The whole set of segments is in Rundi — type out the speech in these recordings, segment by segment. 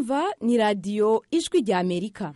mwumva ni radiyo ijwi rya amerika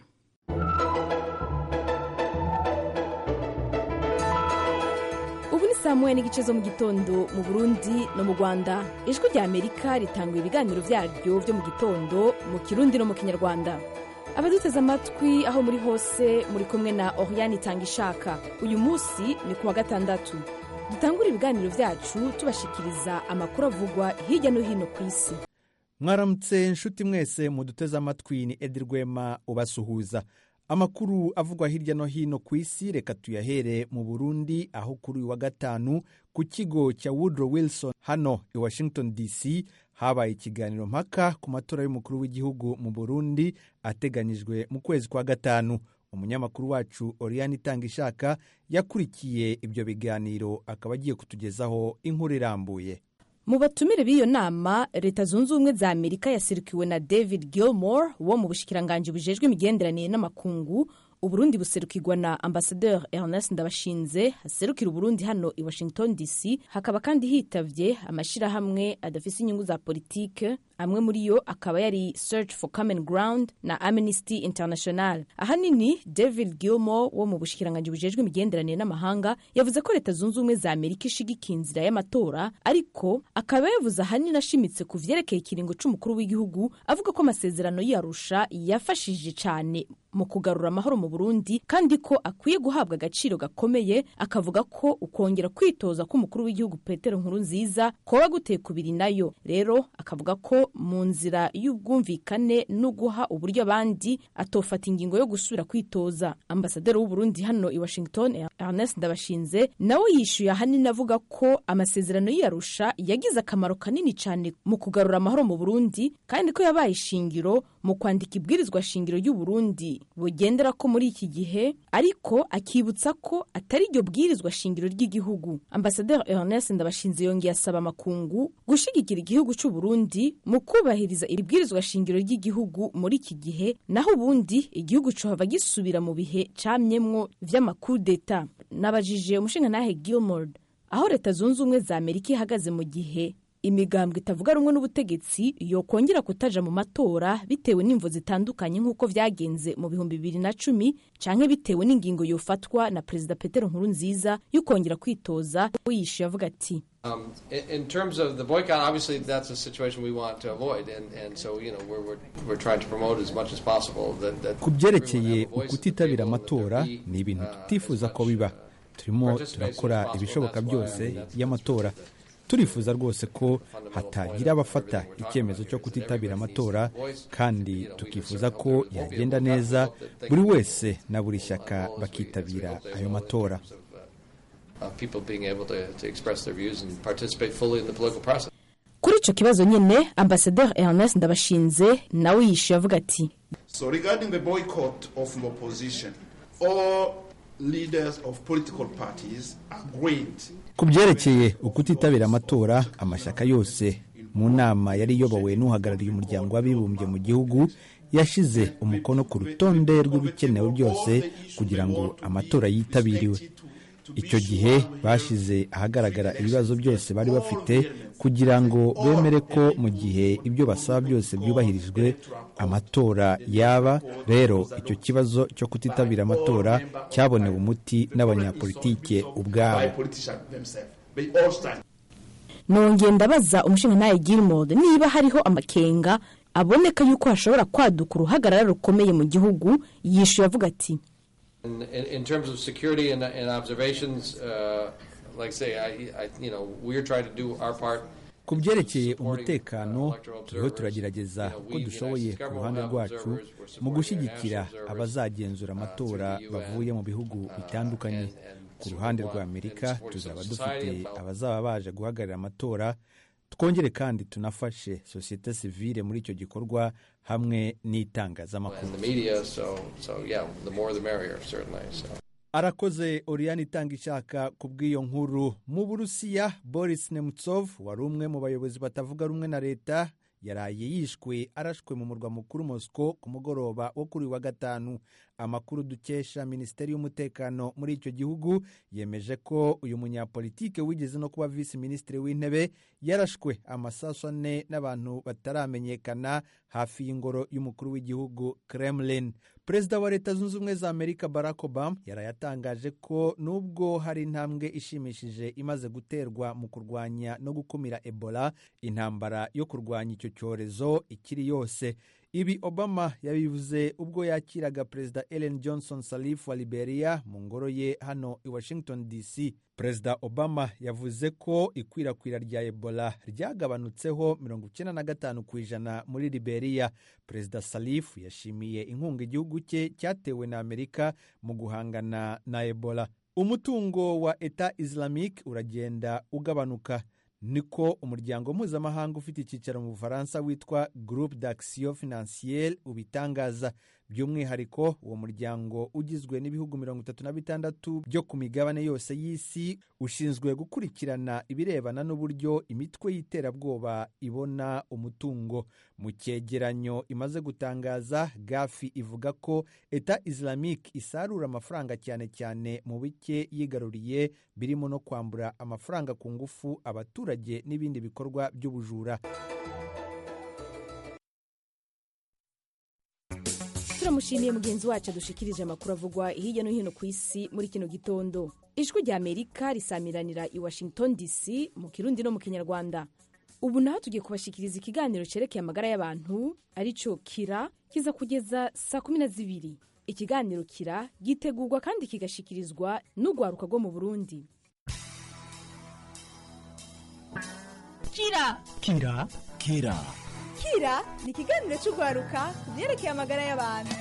ubu ni saa moya n'igice zo mu gitondo mu burundi no mu rwanda ijwi rya amerika ritanga ibiganiro byaryo byo mu gitondo mu kirundi no mu kinyarwanda abaduteze amatwi aho muri hose muri kumwe na oriyani itanga ishaka uyu munsi ni ku wa gatandatu dutangura ibiganiro byacu tubashikiriza amakuru avugwa hirya no hino ku isi mwaramutse nshuti mwese muduteze amatwi ni edi rwema ubasuhuza amakuru avugwa hirya no hino ku isi reka tuyahere mu burundi aho kuri uyu wa gatanu ku kigo cya woodrow wilson hano i washington dc habaye ikiganiro mpaka ku matora y'umukuru w'igihugu mu burundi ateganyijwe mu kwezi kwa gatanu umunyamakuru wacu oriyani itanga ishaka yakurikiye ibyo biganiro akaba agiye kutugezaho inkuru irambuye mu batumire b'iyo nama leta zunze ubumwe za amerika yasirikiwe na david gilmore wo mu bushikiranganji bujejwe imigenderanire n'amakungu uburundi buserukirwa na ambasaderi ernest ndabashinze haserukira uburundi hano i washington dc hakaba kandi hitavye amashyirahamwe adafise inyungu za politike amwe muri yo akaba yari search for common ground na amnesty international ahanini david gilmore wo mu bushikiranganji bujejwe imigenderanire n'amahanga yavuze ko leta zunze ubumwe za amerika ishigikiye inzira y'amatora ariko akaba yavuze ahanini ashimitse ku vyerekeye ikiringo c'umukuru w'igihugu avuga ko amasezerano y'arusha yafashije cane mu kugarura amahoro mu burundi kandi ko akwiye guhabwa agaciro gakomeye akavuga ko ukongera kwitoza k'umukuru w'igihugu petero nkuru nziza koba guteye kubiri nayo rero akavuga ko mu nzira y'ubwumvikane no guha uburyo abandi atofata ingingo yo gusubira kwitoza ambasaderi w'uburundi hano i washington ernest ndabashinze nawe yishyuye ahanini avuga ko amasezerano y'iyarusha yagize akamaro kanini cyane mu kugarura amahoro mu burundi kandi ko yabaye ishingiro mu kwandika ibwirizwa shingiro y'uburundi bugendera ko muri iki gihe ariko akibutsa ko atari iryo bwirizwa shingiro ry'igihugu ambasaderi ernest ndabashinze yongeye asaba amakungu gushyigikira igihugu cy'uburundi mu kubahiriza iri bwirizwa shingiro ry'igihugu muri iki gihe naho ubundi igihugu cohava gisubira mu bihe camyemwo vy'amakudeta nabajije umushingantahe gilmord aho leta zunze ubumwe za amerika ihagaze mu gihe imigambwe itavuga rumwe n'ubutegetsi yokongera kutaja mu matora bitewe n'imvo zitandukanye nk'uko vyagenze mu bihumbi bibiri na cumi canke bitewe n'ingingo yofatwa na perezida petero nkuru nziza y'ukongera kwitoza yishuye avuga ati Um, in, in terms of the boycott, obviously that's a situation we want to avoid, and, and so you know we're, we're, we're trying to promote as much as possible that, that ku byerekeye ukutitabira amatora ni ibintu tutifuza ko biba turimo turakora ibishoboka byose y'amatora turifuza rwose ko hatagira abafata icyemezo cyo kutitabira amatora kandi tukifuza ko yagenda neza buri wese na buri shyaka bakitabira ayo matora uh, people being able to, to express their views and participate fully in the political process. kuri ico kibazo nyene ambasaderi ernest ndabashinze nawe yishuye avuga ati So regarding the boycott of the opposition, all leaders of political parties agreed ku byerekeye ukutitabira amatora amashyaka yose mu nama yari iyobowe n'uhagarariye umuryango w'abibumbye mu gihugu yashyize umukono ku rutonde rw'ibikenewe byose kugira ngo amatora yitabiriwe icyo gihe bashyize ahagaragara ibibazo byose bari bafite kugira ngo bemere ko mu gihe ibyo basaba byose byubahirijwe amatora yaba rero icyo kibazo cyo kutitabira amatora cyabonewe umuti n'abanyapolitike by ubwabo politicians themselves. They all stand. nongeye ndabaza umushingantahe gilmord niba hariho amakenga aboneka yuko hashobora kwaduka uruhagarara rukomeye mu gihugu yishuye avuga ati In, in, in terms of security and, and observations, uh, like I say, I, I, you know, we're trying to do our part. ku byerekeye umutekano turiho turagerageza ko dushoboye ku ruhande rwacu mu gushyigikira abazagenzura amatora bavuye mu bihugu bitandukanye ku ruhande rwa amerika tuzaba dufite abazaba baje guhagararira amatora twongere kandi tunafashe sosiyete sivile muri icyo gikorwa hamwe n'itangazamakuru and the media. So, so yeah, the more the merrier, certainly. So. arakoze oriyani itanga ishaka ku bw'iyo nkuru mu burusiya boris nemtsov wari umwe mu bayobozi batavuga rumwe na leta yaraye yishwe arashwe mu murwa mukuru mosco ku mugoroba wo kuri wa gatanu amakuru dukesha minisiteri y'umutekano muri icyo gihugu yemeje ko uyu munyapolitike wigeze no kuba visi minisitiri w'intebe yarashwe amasasu ane n'abantu bataramenyekana hafi y'ingoro y'umukuru w'igihugu kremlin perezida wa leta zunze ubumwe za amerika barack obama yarayatangaje ko nubwo hari intambwe ishimishije imaze guterwa mu kurwanya no gukumira ebola intambara yo kurwanya icyo cyorezo ikiri yose ibi obama yabivuze ubwo yakiraga perezida ellen johnson salif wa liberia mu ngoro ye hano i washington dc perezida obama yavuze ko ikwirakwira rya ebola ryagabanutseho 95 ku ijana muri liberia perezida salif yashimiye inkunga igihugu cye cyatewe na amerika mu guhangana na ebola umutungo wa eta islamique uragenda ugabanuka niko umuryango mpuzamahanga ufite icyicaro mu bufaransa witwa groupe d'action financiere ubitangaza by'umwihariko uwo muryango ugizwe n'ibihugu mirongo itatu na bitandatu byo ku migabane yose y'isi ushinzwe gukurikirana ibirebana n'uburyo imitwe y'iterabwoba ibona umutungo mu cyegeranyo imaze gutangaza gafi ivuga ko eta islamique isarura amafaranga cyane cyane mu bike yigaruriye birimo no kwambura amafaranga ku ngufu abaturage n'ibindi bikorwa by'ubujura turamushimiye mugenzi wacu adushikirije amakuru avugwa hirya no hino ku isi muri kino gitondo ijwi rya amerika risamiranira i washington dc mu kirundi no mu kinyarwanda ubu naho tugiye kubashikiriza ikiganiro cyerekeye amagara y'abantu aricyo kira kiza kugeza saa kumi na zibiri ikiganiro kira gitegurwa kandi kigashikirizwa n'urwaruka rwo mu burundi kira kira kira kira ni ikiganiro cy'urwaruka ku byerekeye amagara y'abantu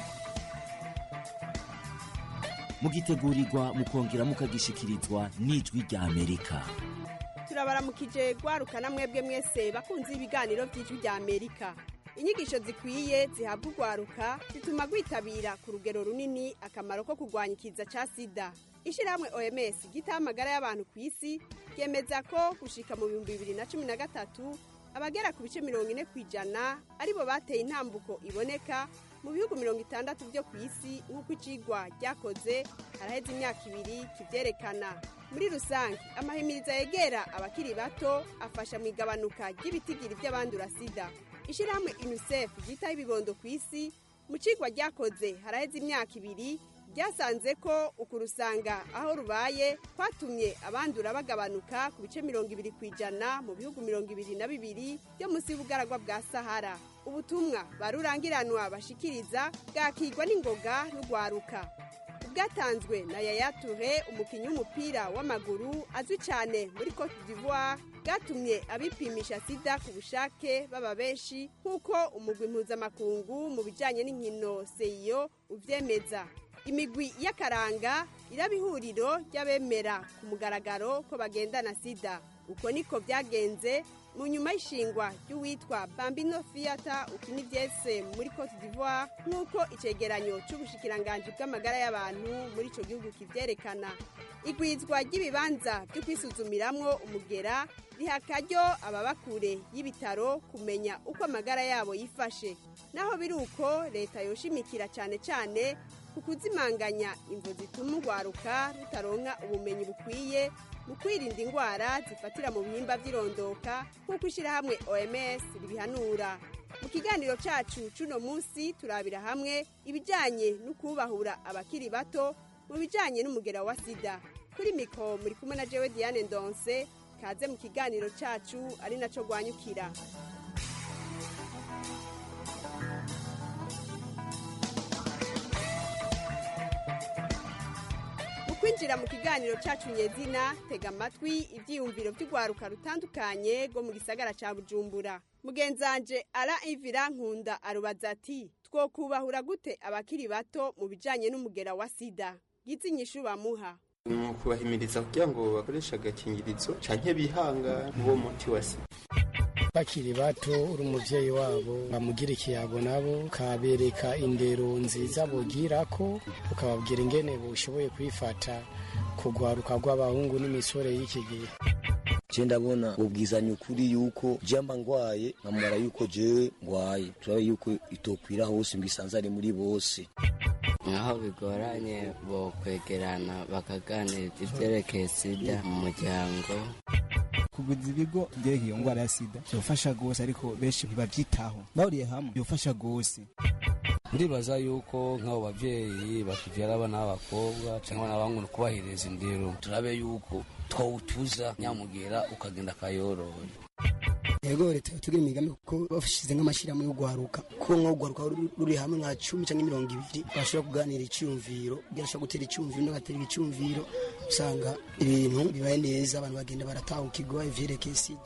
mugitegurirwa mukongera mukagishikirizwa n'ijwi rya amerika turabaramukije rwaruka na mwebwe mwese bakunze ibiganiro by'ijwi rya amerika inyigisho zikwiye zihabwa urwaruka zituma rwitabira ku rugero runini akamaro ko kurwanya ikiza cya sida ishyirahamwe oms gitaho amagara y'abantu ku isi ryemeza ko gushika mu bihumbi bibiri na cumi na gatatu abagera ku bice mirongo ine ku ijana aribo bateye intambuko iboneka mu bihugu mirongo itandatu byo ku isi nk'uko icigwa ryakoze haraheze imyaka ibiri kibyerekana muri rusange amahimiriza yegera abakiri bato afasha mu igabanuka ry'ibitigiri by'abandura sida ishyirahamwe unicef ryitaho ibibondo ku isi mu cigwa ryakoze haraheze imyaka ibiri ryasanze ko ukurusanga aho rubaye kwatumye abandura bagabanuka ku bice mirongo ibiri ku ijana mu bihugu mirongo ibiri na bibiri byo munsi y'ubugaragwa bwa sahara ubutumwa barurangiranwa bashikiriza bwakigwa n'ingoga n'urwaruka bwatanzwe na yaya ture umukinnyi w'umupira w'amaguru azwi cyane muri cote d'ivoire bwatumye abipimisha sida ku bushake baba benshi nk'uko umugwi mpuzamakungu mu bijyanye n'inkino seyo ubyemeza imigwi y'akaranga iraba ihuriro ry'abemera ku mugaragaro ko bagendana sida uko niko byagenze mu nyuma y'ishingwa ry'uwitwa bambino fiyata ukina ibyese muri cote d'ivoire nk'uko icyegeranyo cy'ubushikiranganji bw'amagara y'abantu muri icyo gihugu kibyerekana igwizwa ry'ibibanza byo kwisuzumiramwo umugera riha akaryo ababa kure y'ibitaro kumenya uko amagara yabo yifashe naho biri uko leta yoshimikira cyane cyane ku kuzimanganya imvu zituma urwaruka rutaronka ubumenyi bukwiye mu kwirinda indwara zifatira mu bihimba by'irondoka nk'uko ishyirahamwe oms ribihanura mu kiganiro cyacu cy'uno munsi turabira hamwe ibijyanye no kubahura abakiri bato mu bijyanye n'umugera wa sida kuri mikoro muri kumwe na jewe diane ndonse kaze mu kiganiro cyacu ari nacyo rwanyukira kwinjira mu kiganiro cyacu nyezina tega amatwi ibyiyumviro by'urwaruka rutandukanye rwo mu gisagara cya bujumbura mugenzanje ara ivira nkunda arubaza ati twokubahura gute abakiri bato mu bijyanye n'umugera wa sida gize inyishu bamuha ni ukubahimiriza kugira ngo bakoreshe agakingirizo cyane bihanga uwo muti wa sida bakiri bato uri umubyeyi wabo bamugira ikiyago nabo ukabereka indero nziza bugira ko ukababwira ingene bushoboye kwifata kugwaruka rw'abahungu n'imisore y'iki gihe je ndabona ubwizanya ukuri yuko je mba ngwaye nkamara yuko jewe ngwaye turabe yuko itokwira hose ngo isanzare muri bose aho bigoranye bo kwegerana bakaganiriza ivyerekeye sida mu muryango kuguza ibigo byerekeye iyo ndwara ya sida byofasha rwose ariko benshi ntibabyitaho bahuriye hamwe byofasha rwose ndibaza yuko nk'abo bavyeyi bakivyara abana b'abakobwa cyangwa abana b'abahungu kubahiriza indero turabe yuko twawutuza nyamugera ukagenda akayorora yego leta tugira imigambi kuko bafashize nk'amashyirahamwe yo guharuka kuko nko guharuka ruri hamwe nka cumi cyangwa mirongo ibiri bashobora kuganira icyumviro byashobora gutera icyumviro undi agatera icyumviro usanga ibintu bibaye neza abantu bagenda baratahukirwa ivyerekeye sida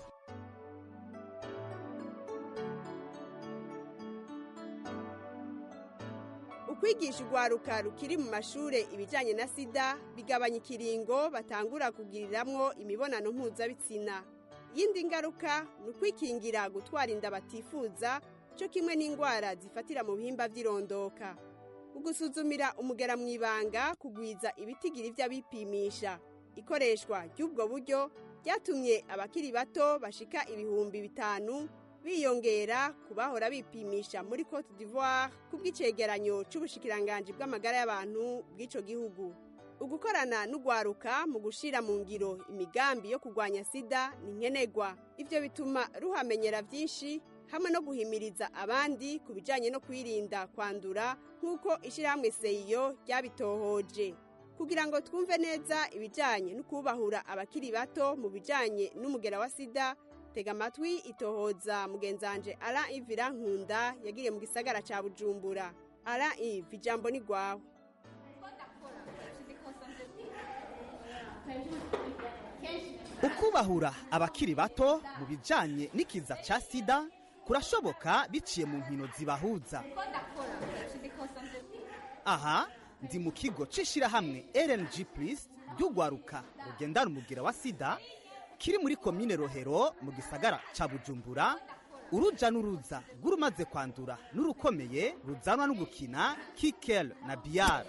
ukwigisha urwaruka rukiri mu mashure ibijyanye na sida bigabanya ikiringo batangura kugiriramwo imibonano mpuzabitsina yindi ngaruka ni ukwikingira gutwara inda batifuza cyo kimwe n'indwara zifatira mu bihimba by'irondoka ugusuzumira umugera mu ibanga kugwiza ibitigiri by'abipimisha ikoreshwa ry'ubwo buryo ryatumye abakiri bato bashika ibihumbi bitanu biyongera ku bahora bipimisha muri cote d'ivoire ku bw'icegeranyo c'ubushikiranganji bw'amagara y'abantu bw'ico gihugu ugukorana n'ugwaruka mu gushira mu ngiro imigambi yo kurwanya sida ni nkenerwa ivyo bituma ruhamenyera vyinshi hamwe no guhimiriza abandi ku bijanye no kwirinda kwandura nk'uko ishirahamwe seyo ryabitohoje kugira ngo twumve neza ibijanye no kubahura abakiri bato mu bijanye n'umugera wa sida tega amatwi itohoza mugenzanje ara ivira nkunda yagiriye mu gisagara ca bujumbura ara ivi ijambo ni gwawe ukubahura abakiri bato mu bijanye n'ikiza ca sida kurashoboka biciye mu nkino zibahuza aha ndi mu kigo c'ishirahamwe rng plus ry'ugwaruka rugendana umugira wa sida kiri muri komine rohero mu gisagara ca bujumbura uruja n'uruza rw'urumaze kwandura n'urukomeye ruzanwa no gukina kikel na biyara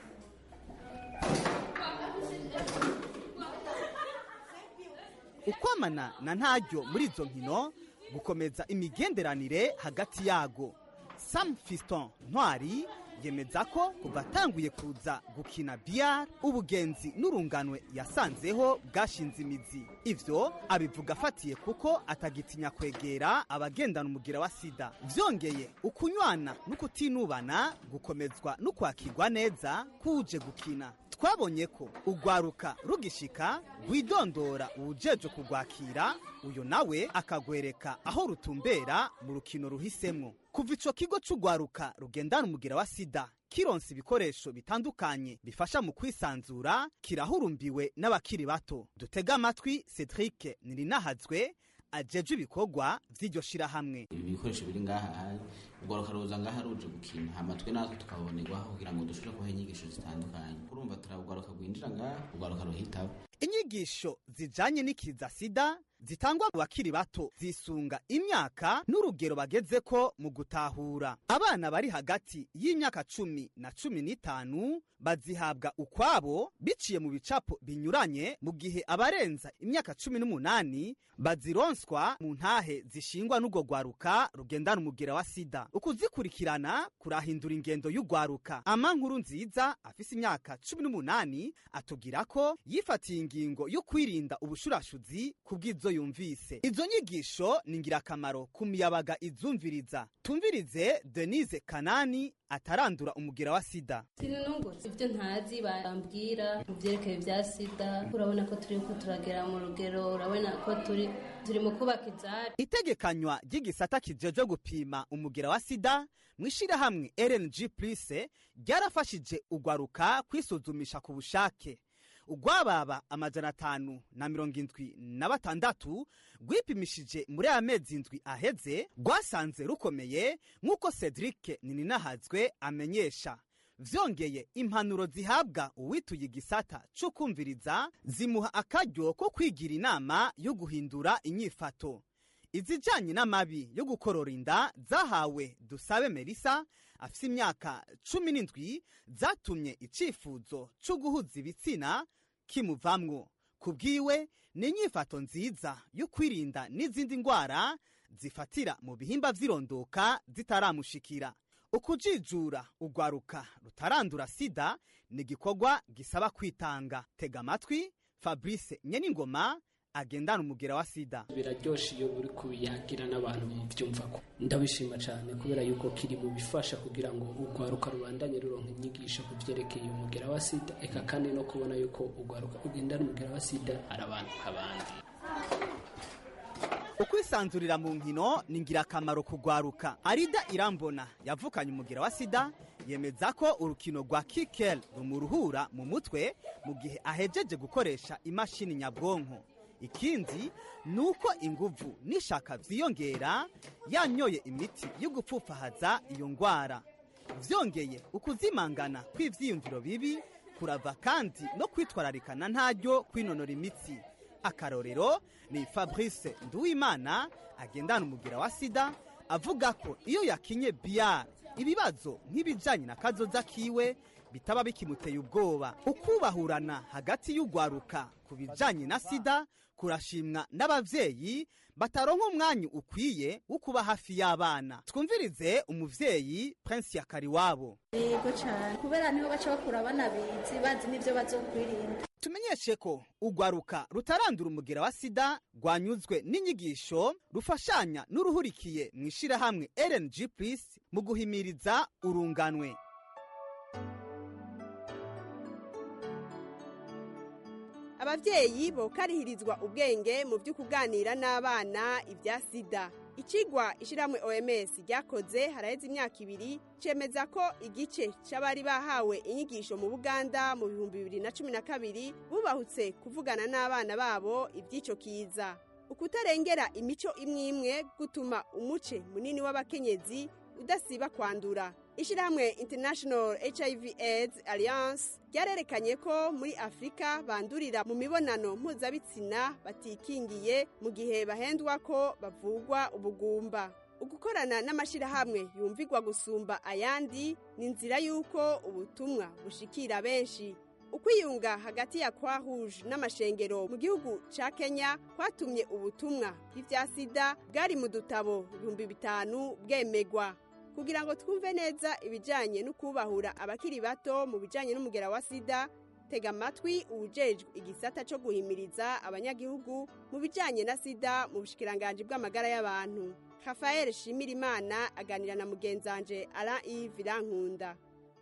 ukwamana na ntaryo muri izo nkino gukomeza imigenderanire hagati yago sam fiston ntwari yemeza ko kuva atanguye kuza gukina biyari ubugenzi n'urunganwe yasanzeho bwashinze imizi ivyo abivuga afatiye kuko atagitinya kwegera abagendana umugira wa sida vyongeye ukunywana n'ukutinubana gukomezwa n'ukwakirwa neza kuje gukina twabonye ko ugwaruka rugishika rwidondora uwujeje kugwakira uyo nawe akagwereka aho rutumbera mu rukino ruhisemwo kuva ico kigo c'ugwaruka rugendana umugira wa sida kironsa ibikoresho bitandukanye bifasha mu kwisanzura kirahurumbiwe n'abakiri bato dutega amatwi cedric nirinahazwe ajeje ibikorwa vy'iryo shirahamwe ibi bikoresho biri ngaha ugwaruka ruza ngaha ruje gukina hama twe natwe tukabonerwaho kugira ngo dushobore kubaha inyigisho zitandukanye urumva turagwaruka rwinjira ngaha ugwaruka ruhitabo inyigisho zijanye n'ikiza sida zitangwa mu bakiri bato zisunga imyaka n'urugero bagezeko mu gutahura abana bari hagati y'imyaka cumi na cumi n'itanu bazihabwa ukwabo biciye mu bicapo binyuranye mu gihe abarenza imyaka cumi n'umunani bazironswa mu ntahe zishingwa n'urwo rwaruka rugendana umugira wa sida ukuzikurikirana kurahindura ingendo y'urwaruka ama nkuru nziza afise imyaka cumi n'umunani atubwira ko yifatiye ingingo yo kwirinda ubushurashuzi ku bw'izo yumvise izo nyigisho ni ingirakamaro ku miyabaga izumviriza tumvirize denise kanani atarandura umugira wa sida sinunguze ibyo ntazi bambwira mu byerekeye bya sida urabona ko turi ko turagera mu rugero urabona ko turi turi mu kubaka ibyari itegekanywa ry'igisata kijeje gupima umugira wa sida mu ishyirahamwe rng plus ryarafashije ugwaruka kwisuzumisha ku bushake ugwababa amajana atanu na mirongo indwi na batandatu rwipimishije muri aya mezi indwi aheze rwasanze rukomeye nk'uko cedric nininahazwe amenyesha vyongeye impanuro zihabwa uwituye igisata co kumviriza zimuha akaryo ko kwigira inama yo guhindura inyifato izijanye n'amabi yo gukorora inda zahawe dusabe melisa afise imyaka cumi n'indwi zatumye icifuzo co guhuza ibitsina kimuvamwo ku bwiwe ni inyifato nziza yo kwirinda n'izindi ndwara zifatira mu bihimba vy'irondoka zitaramushikira ukujijura ugwaruka rutarandura sida ni igikorwa gisaba kwitanga tega amatwi fabrice nyeningoma agendana umugera wa sida biraryoshe iyo uri kubiyagira n'abantu mubyumva ko ndabishima cyane kubera yuko kiri mu bifasha kugira ngo urwaruka rubandanye ruronka inyigisho ku byerekeye umugera wa sida eka kandi no kubona yuko urwaruka rugendana umugera wa sida ari abantu nk'abandi ukwisanzurira mu nkino ni ingirakamaro kugwaruka arida irambona yavukanye umugera wa sida yemeza ko urukino rwa kikel rumuruhura mu mutwe mu gihe ahejeje gukoresha imashini nyabwonko ikindi ni uko inguvu n'ishaka vyiyongera yanyoye imiti yo gupfufahaza iyo ngwara vyongeye ukuzimangana kw'ivyiyumviro bibi kurava kandi no kwitwararikana ntaryo kwinonora imitsi akarorero ni fabrice nduwimana agendana umugira wa sida avuga ko iyo yakinye biyari ibibazo nk'ibijyanye na kazoza kiwe bitaba bikimuteye ubwoba ukubahurana hagati y'ugwaruka ku bijyanye na sida kurashimwa n'ababyeyi bataronka umwanya ukwiye wo kuba hafi y'abana twumvirize umuvyeyi prince yakariwabo yego cyane kubera niho baca bakura banabizi bazi n'ibyo bazokwirinda tumenyeshe ko ugwaruka rutarandura umugera wa sida rwanyuzwe n'inyigisho rufashanya n'uruhurikiye mu ishirahamwe rng plus mu guhimiriza urunganwe ababyeyi bokarihirizwa ubwenge mu byo kuganira n'abana ibya sida ikigwa ishyirahamwe oms ryakoze haraheze imyaka ibiri cemeza ko igice cy'abari bahawe inyigisho mu buganda mu bihumbi bibiri na cumi na kabiri bubahutse kuvugana n'abana babo iby'icyo kiza ukutarengera imico imwe imwe gutuma umuce munini w'abakenyezi udasiba kwandura ishyirahamwe international hiv aids alliance ryarerekanye ko muri afurika bandurira mu mibonano mpuzabitsina batikingiye mu gihe bahendwa ko bavugwa ubugumba ugukorana n'amashyirahamwe yumvigwa gusumba ayandi ni inzira y'uko ubutumwa bushikira benshi ukwiyunga hagati ya kwa rouge n'amashengero mu gihugu ca kenya kwatumye ubutumwa bw'ivya sida bwari mu dutabo ibihumbi bitanu bwemegwa kugira ngo twumve neza ibijyanye no kubahura abakiri bato mu bijyanye n'umugera wa sida tega amatwi uwujejwe igisata cyo guhimiriza abanyagihugu mu bijyanye na sida mu bushikiranganji bw'amagara y'abantu rafael shimirimana aganira na mugenzanje ara ivi rankunda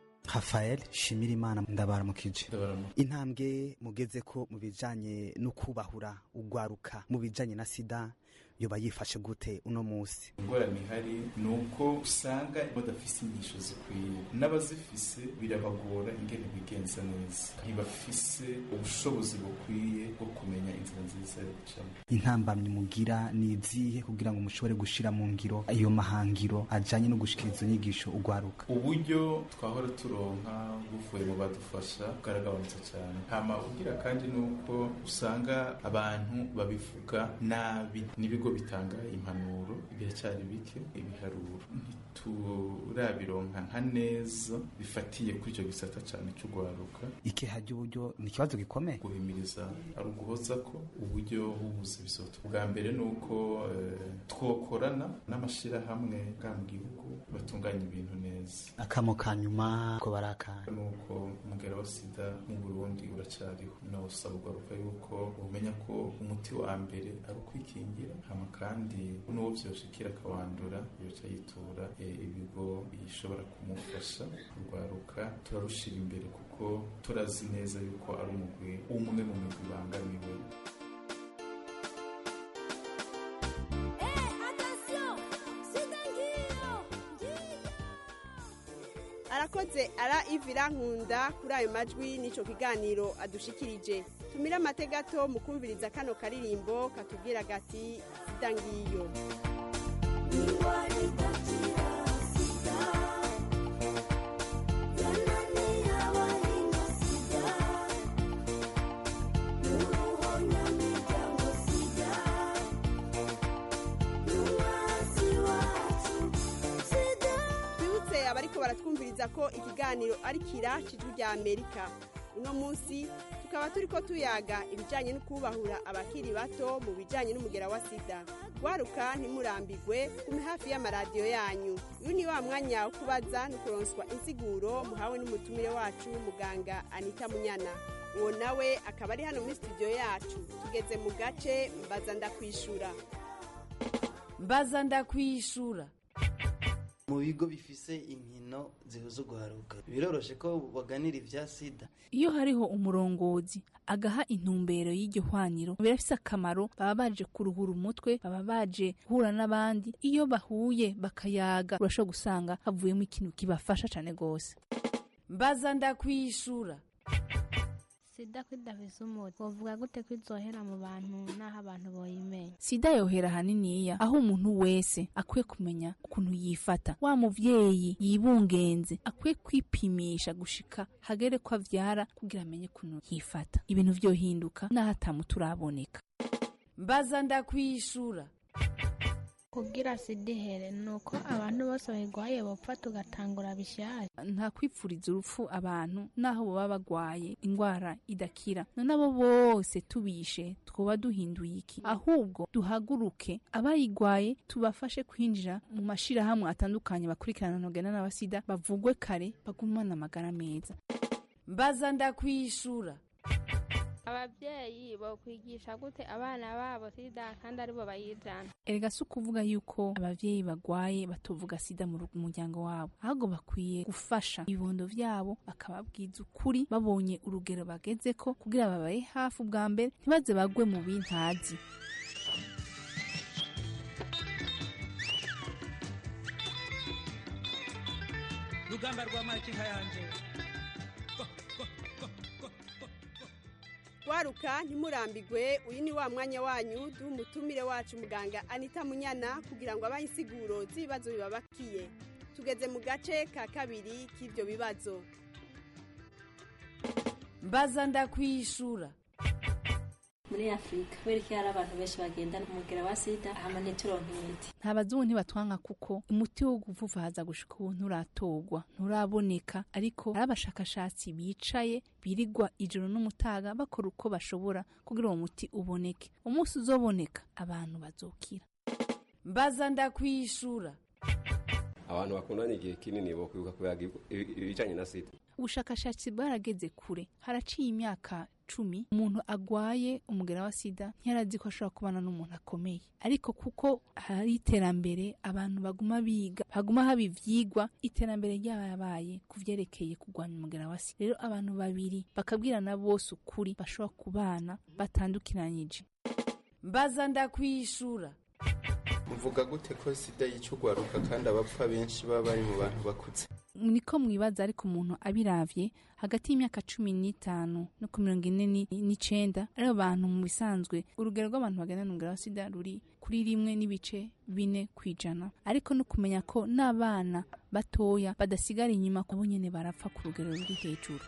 rafael shimirimana ndabaramukije intambwe mugeze ko mu bijyanye no kubahura ugwaruka mu bijyanye na sida yoba yifashe gute uno munsi ingorane ihari ni uko usanga badafise inyigisho zikwiye n'abazifise birabagora ingene bigenza neza ntibafise ubushobozi bukwiye bwo kumenya inzira nziza yo gucamo intambamyi mugira ni izihe kugira ngo mushobore gushira mu ngiro ayo mahangiro ajanye no gushikiriza inyigisho ugwaruka uburyo twahora turonka buvuye mu badufasha bwaragabanutse cyane hama ugira kandi ni uko usanga abantu babivuga nabi n'ibigo bitanga impanuro biracyari bike ibiharuro ntiturabironka nka neza bifatiye kuri icyo gisata cyane cy'ugwaruka ikeha ry'uburyo ni ikibazo gikomeye guhimiriza ari uguhoza ko uburyo bubuze bisoto bwa mbere ni uko twokorana n'amashyirahamwe bwa mu gihugu batunganya ibintu neza akamo ka nyuma ko barakana ni uko umugera wa sida mu burundi uracyariho nawusaba ugaruka yuko umenya ko umuti wa mbere ari ukwikingira hama kandi n'uwo byoshikira akawandura yoca yitura ibigo bishobora kumufasha kurwaruka turarushira imbere kuko turazi neza yuko ari umugwi umwe mu migwi ibangamiwe arakoze ara ivira nkunda kuri ayo majwi n'icyo kiganiro adushikirije tumire amategato mu kumviriza kano karirimbo katubwira gati sida ngiyo twibutse abariko baratwumviriza ko ikiganiro ari kira cijwi rya amerika uno munsi tukaba turi ko tuyaga ibijyanye no kubahura abakiri bato mu bijyanye n'umugera wa sida waruka ntimurambigwe kume hafi y'amaradiyo yanyu uyu ni wa mwanya wo kubaza no kuronswa insiguro muhawe n'umutumire wacu muganga anita munyana uwo nawe akaba ari hano muri studio yacu tugeze mu gace mbaza ndakwishura mbaza ndakwishura mu bigo bifise inkino zihuza urwaruka biroroshe ko baganira ibya sida iyo hariho umurongozi agaha intumbero y'iryo hwaniro birafise akamaro baba baje kuruhura umutwe baba baje guhura n'abandi iyo bahuye bakayaga urashobora gusanga havuyemo ikintu kibafasha cyane rwose mbaza ndakwishura sida ko idafise umuti wovuga gute ko izohera mu bantu n'aho abantu boyimenya sida yohera haniniya aho umuntu wese akwiye kumenya ukuntu yifata wa muvyeyi yibungenze akwiye kwipimisha gushika hagere ko avyara kugira amenye ukuntu yifata ibintu vyohinduka n'aho atamuti uraboneka mbaza ndakwishura kugira sida ihere ni uko abantu bose bayirwaye bopfa tugatangura bishyashya nta kwipfuriza urupfu abantu n'aho baba bagwaye indwara idakira none abo bose tubishe twoba duhinduye iki ahubwo duhaguruke abayigwaye tubafashe kwinjira mu mashirahamwe atandukanye bakurikirana ntugena n'abasida bavugwe kare bagumane amagara meza mbaza ndakwishura ababyeyi bokwigisha gute abana babo sida kandi aribo bayijana erega si ukuvuga yuko abavyeyi bagwaye batovuga sida mu muryango wabo ahubwo bakwiye gufasha ibibondo vyabo bakababwiza ukuri babonye urugero bagezeko kugira babaye hafi ubwa mbere ntibaze bagwe mu bintazi rugamba rwa makinka yanje waruka ntimurambigwe uyu ni wa mwanya wanyu duha umutumire wacu muganga anita munyana kugira ngo abahe insiguro z'ibibazo bibabakiye tugeze mu gace ka kabiri k'ibyo bibazo mbaza ndakwishura muri afurika kubera ko hari abantu benshi bagendana umugera wa sida hama ntituronke imiti nta bazungu ntibatwanka kuko umuti wo guvuvaza gushika ubu nturatorwa nturaboneka ariko hari abashakashatsi bicaye birigwa ijoro n'umutaga bakora uko bashobora kugira uwo muti uboneke umunsi uzoboneka abantu bazokira mbaza ndakwishura abantu bakundanye igihe kinini bo kwibuka kuyaga ibijanye na sida ubushakashatsi bwarageze kure haraciye imyaka cumi umuntu agwaye umugera wa sida ntiyarazi ko ashobora kubana n'umuntu akomeye ariko kuko hari iterambere abantu baguma biga haguma haba ivyigwa iterambere ryabaye ku vyerekeye kurwanya umugera wa sida rero abantu babiri bakabwirana bose ukuri bashobora kubana batandukiranyije mbaza ndakwishura muvuga gute ko sida yica urwaruka kandi abapfa benshi baba bari mu bantu bakuze niko mwibaza ariko umuntu abiravye hagati y'imyaka cumi n'itanu no ku mirongo ine n'icenda aribo bantu mu bisanzwe urugero rw'abantu bagendana umugera wa sida ruri kuri rimwe n'ibice bine ku ijana ariko no kumenya ko n'abana batoya badasigara inyuma ko nyene barapfa ku rugero ruri hejuru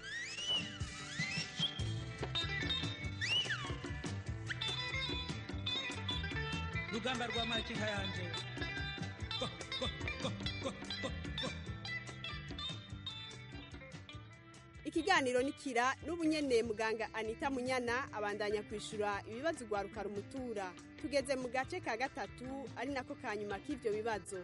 rugamba rwa makinka yanje ikiganiro nikira n'ubu nyene muganga anita munyana abandanya kwishura ibibazo ugwaruka rumutura tugeze mu gace ka gatatu ari nako ka nyuma k'ivyo bibazo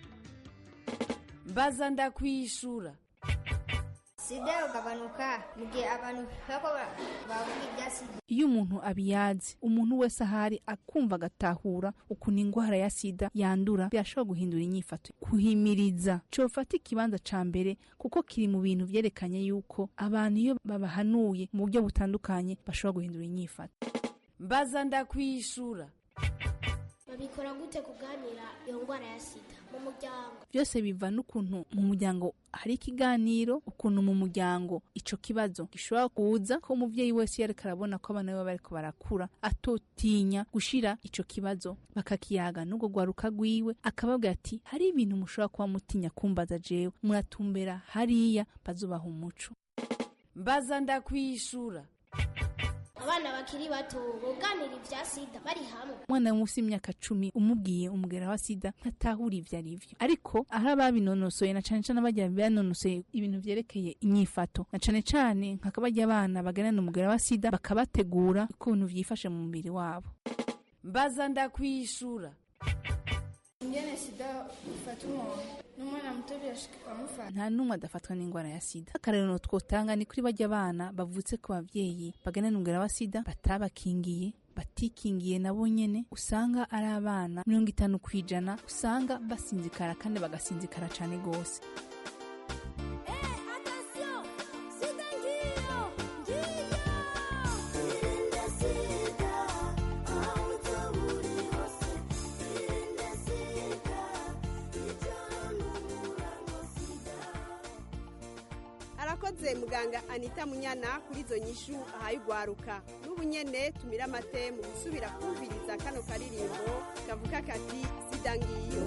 mbaza ndakwishura sida yogabanuka mu gihe abantu bako bavuga ibya sida iyo umuntu abiyazi umuntu wese ahari akumva agatahura ukuntu indwara ya sida yandura birashobora guhindura inyifato kuhimiriza cofata ikibanza ca mbere kuko kiri mu bintu vyerekanye yuko abantu iyo babahanuye mu buryo butandukanye bashobora guhindura inyifato mbaza ndakwishura babikora gute kuganira iyo ndwara ya sida mu muryango byose biva n'ukuntu mu muryango hari ikiganiro ukuntu mu muryango ico kibazo gishobora kuza ko umuvyeyi wese yareka arabona ko abana be bariko barakura atotinya gushira ico kibazo bakakiyaga n'ubwo rwaruka rwiwe akababwira ati hari ibintu mushobora kuba mutinya kumbaza jewe muratumbera hariya bazubaha umuco mbaza ndakwishura abana bakiri bato boganira ibya sida bari hamwe umwana munsi y'imyaka cumi umubwiye umugera wa sida ntatahura ivyo ari vyo ariko aho ababinonosoye na cane cane abajya banonosoye ibintu vyerekeye inyifato na cane cane nk'akabajya abana baganana umugera wa sida bakabategura ukuntu vyifashe mu mubiri wabo mbaza ndakwishura ingene sida ifata umuntu n'umwana muto birashika ikamufata nta n'umwe adafatwa n'indwara ya sida akarero twotanga ni kuri bajya abana bavutse ku bavyeyi baganana umugera wa sida batabakingiye batikingiye nabo nyene usanga ari abana mirongo itanu ku ijana usanga basinzikara kandi bagasinzikara cane gose arakoze muganga anita munyana kuri izo nyishu ahaye ugwaruka n'ubu nyene tumira amate mu gusubira kumviriza kano karirimbo kavuga kati sida ngiyo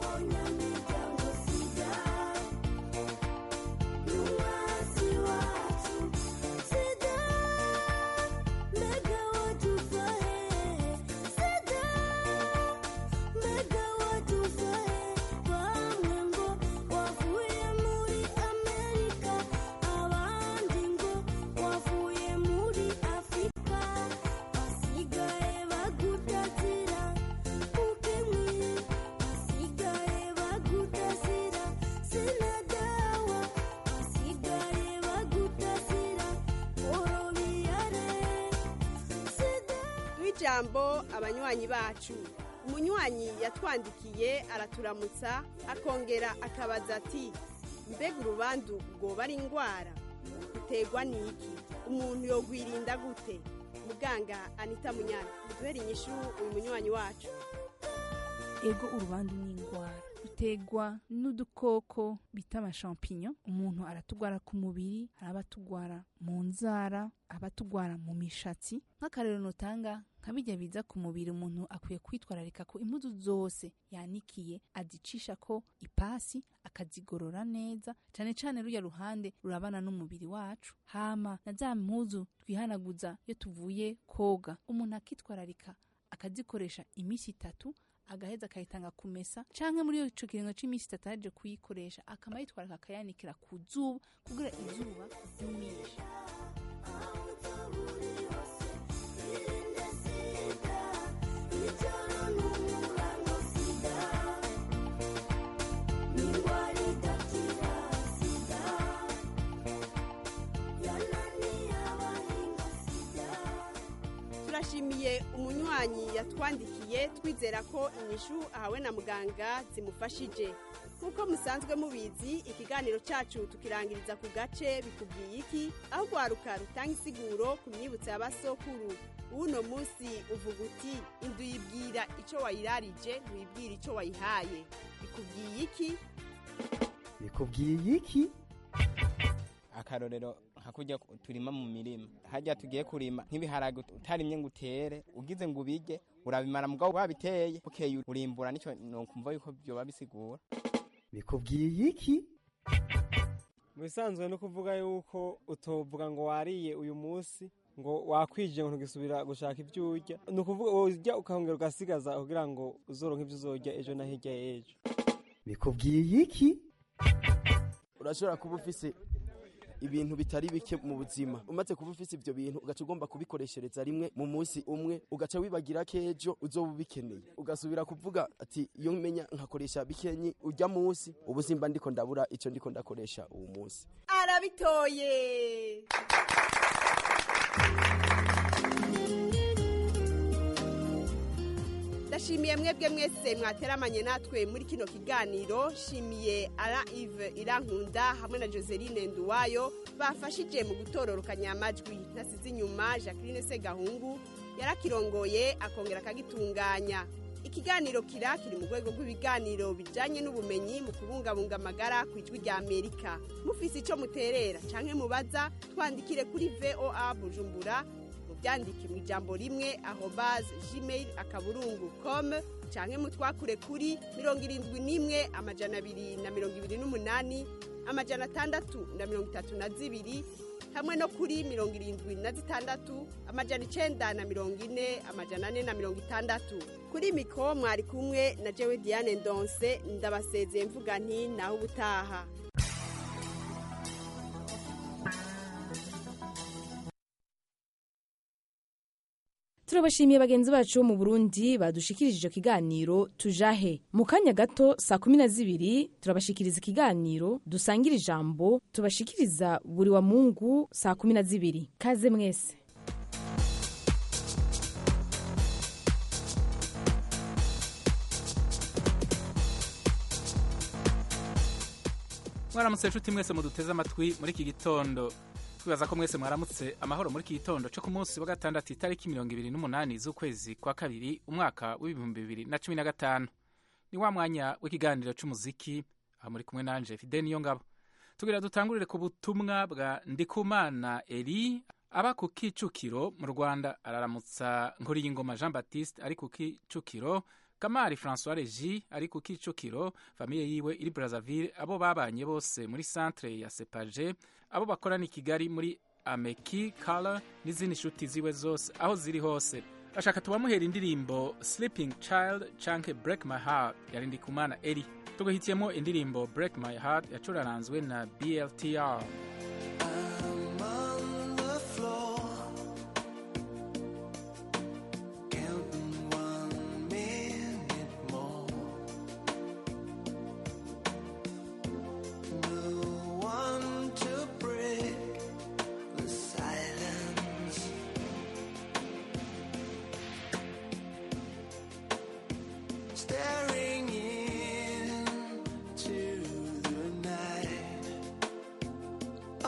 duhe ijambo abanywanyi bacu umunywanyi yatwandikiye araturamutsa akongera akabaza ati mbega urubandu rwoba ari indwara uterwa n'iki umuntu yogwirinda gute muganga anita munyana duhere inyishu uyu munywanyi wacu ego urubandu ni indwara rutegwa n'udukoko bita amashampinyo umuntu aratugwara ku mubiri hari abatugwara mu nzara abatugwara mu mishatsi nk'akarero notanga nka bijya biza ku mubiri umuntu akwiye kwitwararika ko impuzu zose yanikiye azicisha ko ipasi akazigorora neza cyane cyane rujya ruhande rurabana n'umubiri wacu hama na za mpuzu twihanaguza iyo tuvuye koga umuntu akitwararika akazikoresha iminsi itatu agaheza akayitanga kumesa canke muri ico kiringo c'iminsi itatu aje kuyikoresha akama yitwararika akayanikira ku zuba kugira izuba ryumishe turashimiye umunywanyi yatwandikiye twizera ko inyishu ahawe na muganga zimufashije nk'uko musanzwe mubizi ikiganiro cyacu tukirangiriza ku gace bikubwiye iki aho rwaruka rutanga isiguro ku myibutso y'abasokuru w'uno munsi uvuga uti indu yibwira icyo wayirarije ntiwibwira icyo wayihaye bikubwiye iki bikubwiye iki akarorero nka kurya turima mu mirima hajya tugiye kurima nk'ibiharage utarimye ngo utere ugize ngo ubige urabimara mugabo wabiteye bukeye urimbura nicyo nokumva yuko byoba bisigura bikubwiye iki mu bisanzwe no kuvuga yuko utovuga ngo wariye uyu munsi ngo wakwije ngo ntugisubira gushaka ibyo urya ni ukuvuga urya ukahongera ugasigaza kugira ngo uzoronke ibyo uzorya ejo na hirya y'ejo bikubwiye iki urashobora kuba ufise ibintu bitari bike mu buzima umaze kuba ufise ibyo bintu ugaca ugomba kubikoreshereza rimwe mu munsi umwe ugaca wibagira ko ejo uzoba ubikeneye ugasubira kuvuga ati iyo menya nkakoresha bikenyi ujya munsi ubu simba ndiko ndabura icyo ndiko ndakoresha uwo munsi arabitoye ndashimiye mwebwe mwese mwateramanye natwe muri kino kiganiro shimiye ara ive irankunda hamwe na joseline nduwayo bafashije mu gutororokanya amajwi ntasize inyuma jacqueline segahungu yarakirongoye akongera akagitunganya ikiganiro kira kiri mu rwego rw'ibiganiro bijyanye n'ubumenyi mu kubungabunga amagara ku ijwi rya amerika mufise icyo muterera cyangwa mubaza twandikire kuri voa bujumbura mubyandike mu ijambo rimwe ahobaze gmail akaburungu com canke mutwakure kuri mirongo irindwi n'imwe amajana abiri na mirongo ibiri n'umunani amajana atandatu na mirongo itatu na zibiri hamwe no kuri mirongo irindwi na zitandatu amajana icenda na mirongo ine amajana ane na mirongo itandatu kuri mikoro mwari kumwe na jewe diane ndonse ndabasezeye mvuga nti naho ubutaha turabashimiye bagenzi bacu bo mu burundi badushikirije icyo kiganiro tujahe mu kanya gato saa kumi na zibiri turabashikiriza ikiganiro dusangira ijambo tubashikiriza buri wa mungu saa kumi na zibiri kaze mwese mwaramutse inshuti mwese muduteze amatwi muri iki gitondo twibaza ko mwese mwaramutse amahoro muri iki gitondo cyo ku munsi wa gatandatu itariki mirongo ibiri n'umunani z'ukwezi kwa kabiri umwaka w'ibihumbi bibiri na cumi na gatanu ni wa mwanya w'ikiganiro cy'umuziki aha muri kumwe nanje fide niyo ngabo tugira dutangurire ku butumwa bwa ndikumana eri aba ku kicukiro mu rwanda araramutsa nkuriyingoma jean baptiste ari ku kicukiro kamari francois regi ari ku kicukiro famiye yiwe iri brazzaville abo babanye bose muri centre ya sepaje abo bakorana i kigali muri ameki kala n'izindi nshuti ziwe zose aho ziri hose bashaka tubamuhera indirimbo sleeping child canke break my heart yari ndikumana eri tugahitiyemo indirimbo break my heart yacuraranzwe na bltr Staring into the night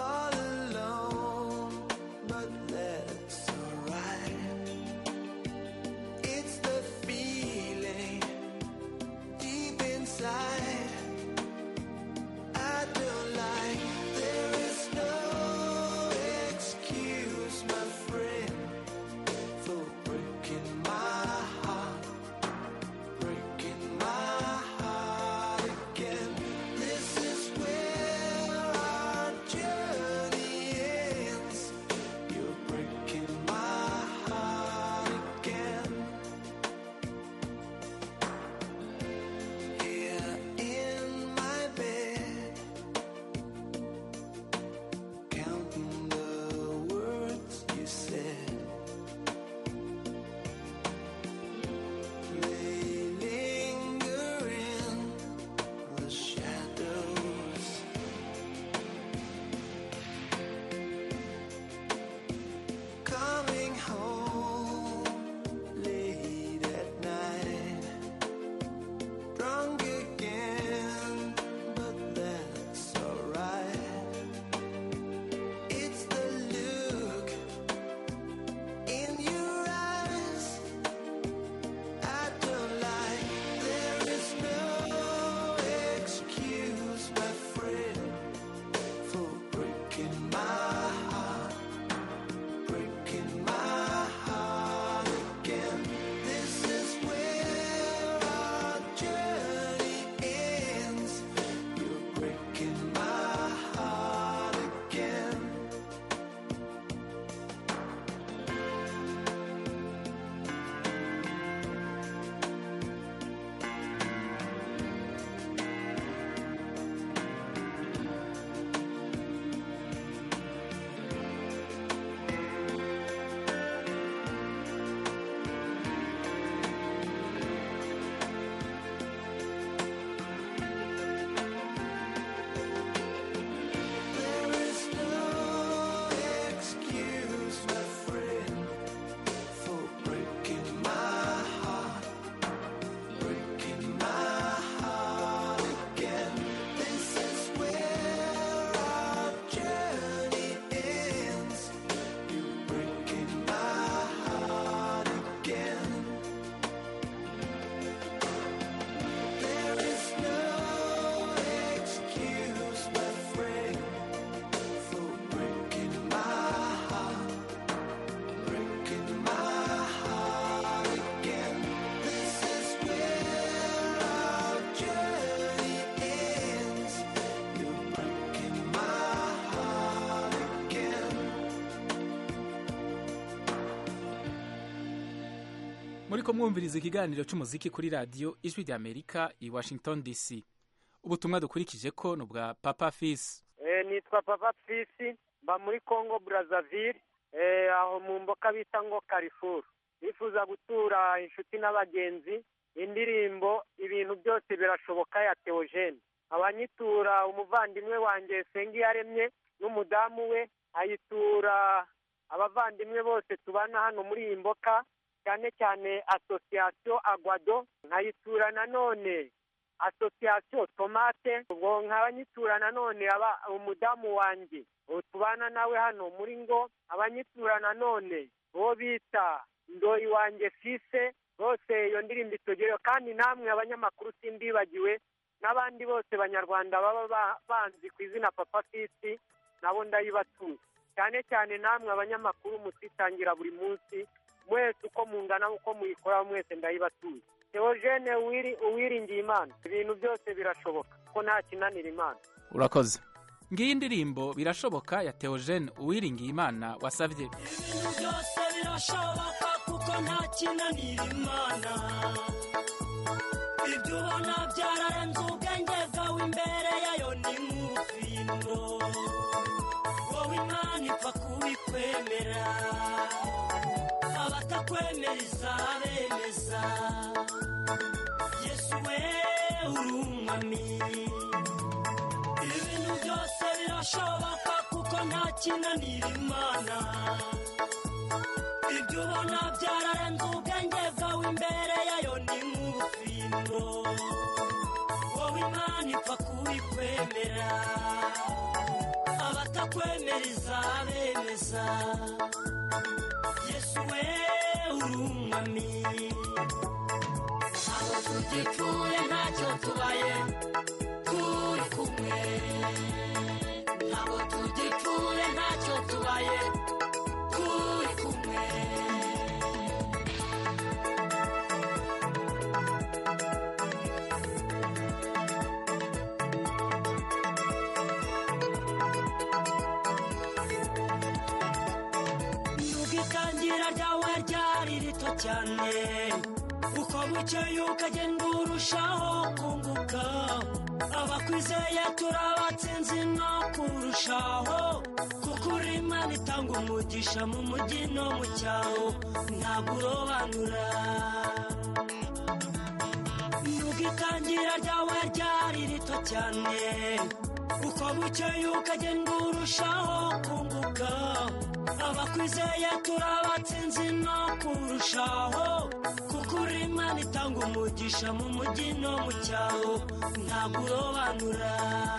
muri ko mwumviriza ikiganiro cy'umuziki kuri radiyo ijwi rya amerika i washington dc ubutumwa dukurikije ko ni ubwa papa fisi nitwa papa fisi mba muri congo brazzaville aho mu mboka bita ngo karifuru bifuza gutura inshuti n'abagenzi indirimbo ibintu byose birashoboka ya teogene abanyitura umuvandimwe wanjye yaremye n'umudamu we ayitura abavandimwe bose tubana hano muri iyi mboka cyane cyane asosiyasiyo agwado nkayitura nanone asosiyasiyo tomate ubwo nkabanyitura nanone aba umudamu wanjye tubana nawe hano muri ngo abanyitura nanone uwo bita ndoyi wanjye fise bose iyo ndirimbo itogereho kandi namwe abanyamakuru simbibagiwe n'abandi bose banyarwanda baba banzi ku izina papa fisi nabo ndayibatuye cyane cyane namwe abanyamakuru mutitangira buri munsi mwese uko mungana uko muyikoraho mwese ndayibatuye teogene uwiringiye imana ibintu byose birashoboka ko nta kinanira imana urakoze ngiyi indirimbo birashoboka ya teogene uwiringiye imana wasabye ibintu byose birashoboka kuko nta kinanira imana ibyo ubona byararenze ubwenge bwawe imbere yayo ni nk'ubufindo wowe imana ipfa kubikwemera abatakwemera izabemeza yesu we uri umwami ibintu byose birashoboka kuko nta kinanira imana ibyo ubona byararenze ubwenge bwawe imbere yayo ni nk'ubufindo wowe imana ipfa kubikwemera abatakwemera izabemeza yesu we uri umwami ntabwo tugipfuye ntacyo tubaye turi kumwe ntabwo tugipfuye ntacyo tubaye turi kumwe nubwo itangira ryawe ryari rito cyane uko bukeye ukagenda urushaho kunguka abakwizeye turabatsinzi no kurushaho kuko uri imana itanga umugisha mu mujyi no mu cyaro ntabwo urobanura nubwo itangira ryawe ryari rito cyane uko bukeye ukagenda urushaho kunguka abakwizeye turabatsinzi no kurushaho kuko uri imana itanga umugisha mu mujyi no mu cyaro ntabwo urobanura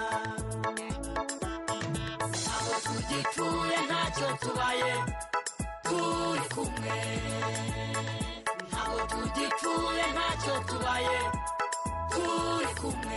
ntabwo tugipfuye ntacyo tubaye turi kumwe ntabwo tugipfuye ntacyo tubaye turi kumwe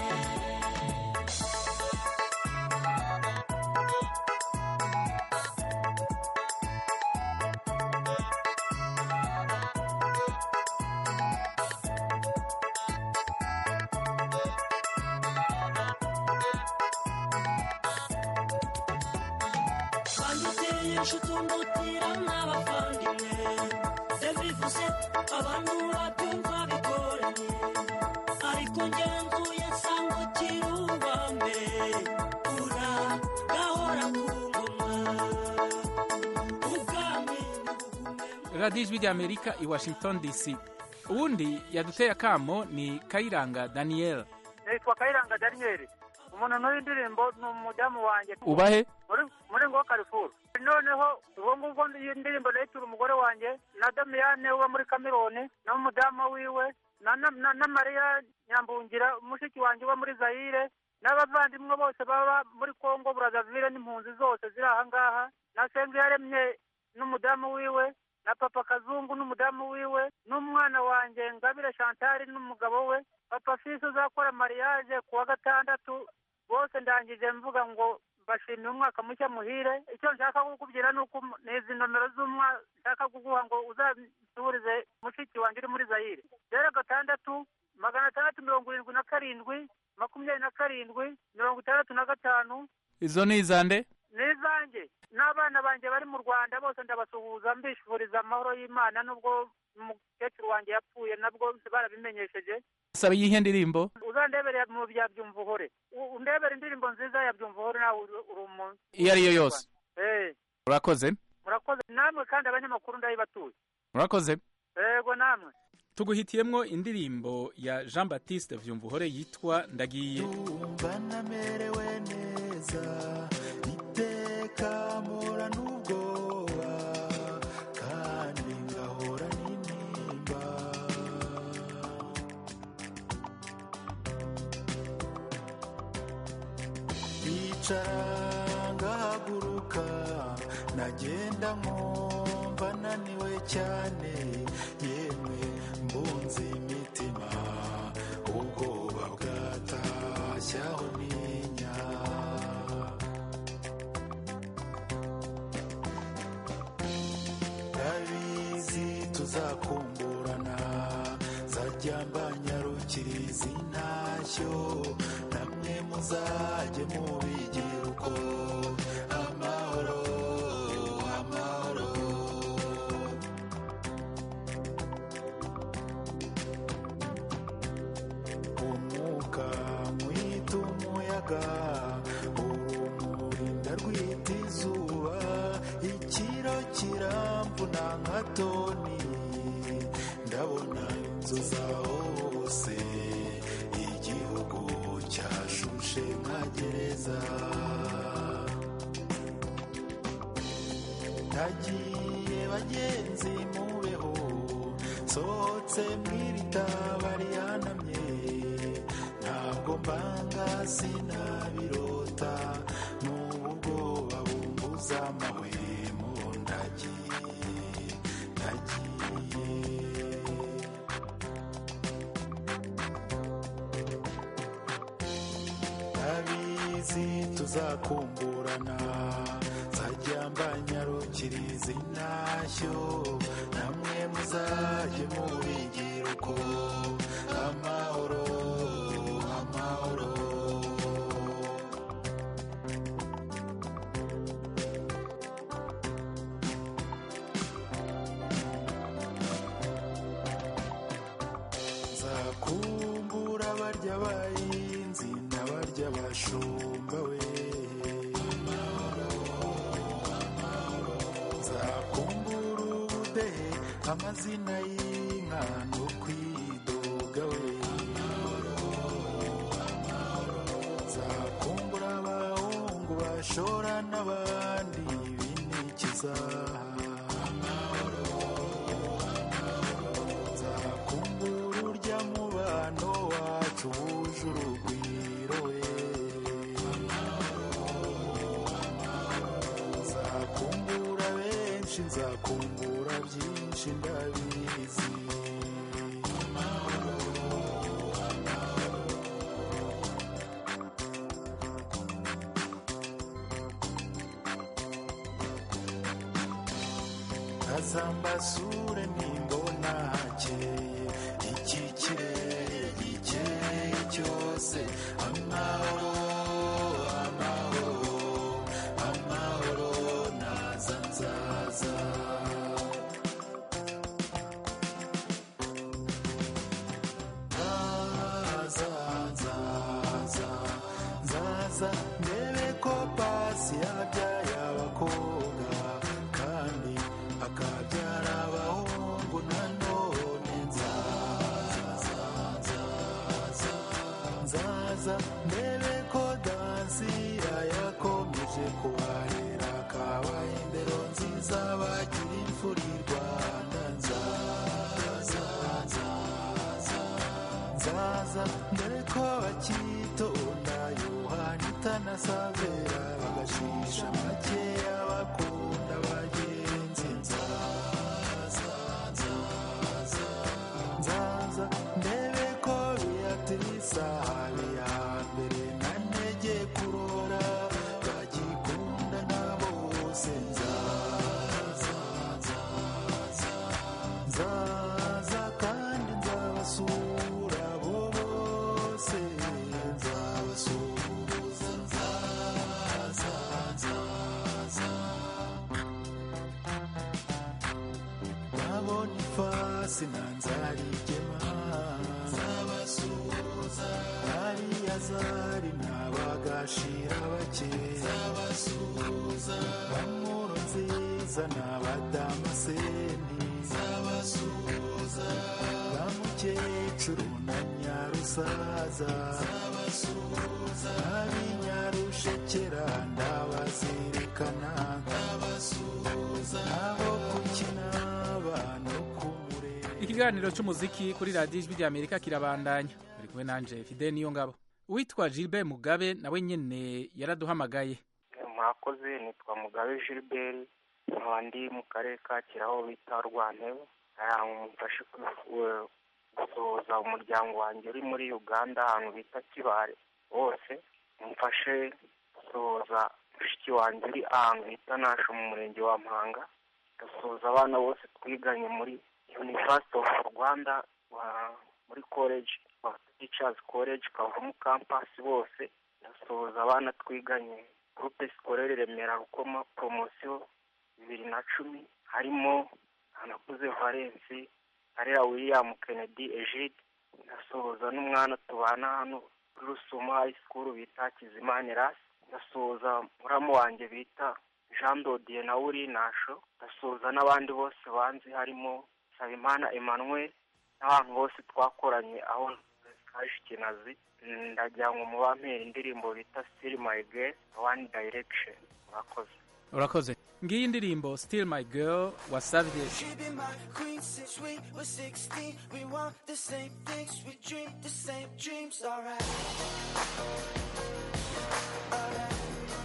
banduteye inshuti undutira n'abavandimwe ndabivuze abantu babyumva bigoranye ariko ngenzuye nsanga ukiri uwa mbere ura gahora ku ngoma ubwami radiyo ijwi rya amerika i washington dc uwundi yaduteye akamo ni kayiranga daniel nitwa kayiranga daniyeli umuntu n'uyu ndirimbo ni umudamu wanjye ubahe muri muri ngo karifuru noneho ubwo ngubwo iyi ndirimbo nayitura umugore wanjye na damiyane uba muri kameroni n'umudamu wiwe na na- na- na mariya nyambungira mushiki wanjye uba muri zayire n'abavandimwe bose baba muri kongo burazavire n'impunzi zose ziri aha ngaha na senga yaremye n'umudamu wiwe na papa kazungu n'umudamu wiwe n'umwana wanjye ngabire shantari n'umugabo we papa fisi uzakora mariage ku wa gatandatu bose ndangije mvuga ngo mbashimiye umwaka mushya muhire icyo nshaka kukubwira ni uko ni izi nomero z'umwa nshaka kuguha ngo uzasubirize mushiki wanjye uri muri zayire rero gatandatu magana atandatu mirongo irindwi na karindwi makumyabiri na karindwi mirongo itandatu na gatanu izo ni izande n'izanjye n'abana banjye bari mu rwanda bose ndabasuhuza mbifuriza amahoro y'imana nubwo umukecuru wanjye yapfuye nabwo barabimenyesheje saba iyihe ndirimbo uzandebere mu bya byumva uhore U- undebere indirimbo nziza ya byumva uhore nawe uri uri umuntu iyo ari yo yose Eh, urakoze murakoze namwe kandi abanyamakuru ndayibatuye urakoze yego namwe tuguhitiyemwo indirimbo ya jean baptiste vyumvuhore yitwa ndagiye banamerewe neza iteka mpora n'ubwoba kandi ngahora n'intimba icara ngahaguruka nagenda nkumva naniwe cyane yemwe mbunze imitima ubwoba bwatashyaho ninya ndabizi tuzakumburana zajya mbanyarukiriza intashyo namwe muzajye mubigira uko amahoro amahoro umwuka mwita umuyaga urumuri ndarwita izuba ikiro kiramvuna nka toni ndabona inzu zaho hose igihugu cyashushe nka gereza nagiye bagenzi mubeho sohotse mw'ibitaba rihanamye ntabwo mbanga sinabirota n'ubwoba bumbuza amahwemo ndagiye ndagiye ndabizi tuzakumburana zajya mbanyarukiriza intashyo namwe muzajye mubigira uko amahoro amahoro nzakumbura barya bahinzi n'abarya bashumba we nzakumbura ubudehe amazina y'inka no kwidoga we nzakumbura abahungu bashora n'abandi binikiza nzakumbura urya mubano wacu wuje urugwiro we nzakumbura benshi nzakumbura byinshi ndabizi azambasure nimbona hakeye iki kirere gikeye cyose amahoro amahoro amahoro naza nzaza nzaza nzaza nzaza ndebe ko pasi yabyaye abakobwa kandi akabyara abahungu nanone nzaza nzaza nzaza ndebe ko dansira yakomeje kubarera kabaye indero nziza bagira imfura i rwanda nzaza nzaza nzaza dore ko bakitonda yohani itanasi zina nzarigema zabasuhuza hariya zari ntabagashira bake zabasuhuza bamuro nziza n'abadamaseni zabasuhuza bamukecuru na nyarusaza zabasuhuza ab'inyarushekera ndabazirikana ndabasuhuza abo gukina abantu ikiganiro cy'umuziki kuri radiyo ijwi rya amerika kirabandanya uri kumwe nanje fide niyo ngabo uwitwa gilbert mugabe nawe nyene yaraduhamagaye mwakoze nitwa mugabe gilbert nkaba ndi mu karere ka kiraho bita rwantebe mufashe gusohoza umuryango wanjye uri muri uganda ahantu bita kibare wose mufashe gusohoza mushiki wanjye uri ahantu bita nasho mu murenge wa mpanga gasuhuza abana bose twiganye muri university of rwanda muri college teachers college kavumu campus bose ndasuhuza abana twiganye groupe scolaire remera rukoma promosiyo bibiri na cumi harimo anakuze valensi harera william kennedy egide ndasuhuza n'umwana tubana hano kuri rusuma high school bita kizimani rasi ndasuhuza muramu wanjye bita jean dodiye na uri nasho ndasuhuza n'abandi bose banzi harimo Sabimana Emmanuel n'abantu bose twakoranye aho kaje kinazi ndagira ngo mubampera indirimbo bita Still My Girl One Direction murakoze urakoze ngiyi indirimbo still my girl wasavye She be my queen since we were 16. We want the same things, we dream the same dreams, alright. Alright.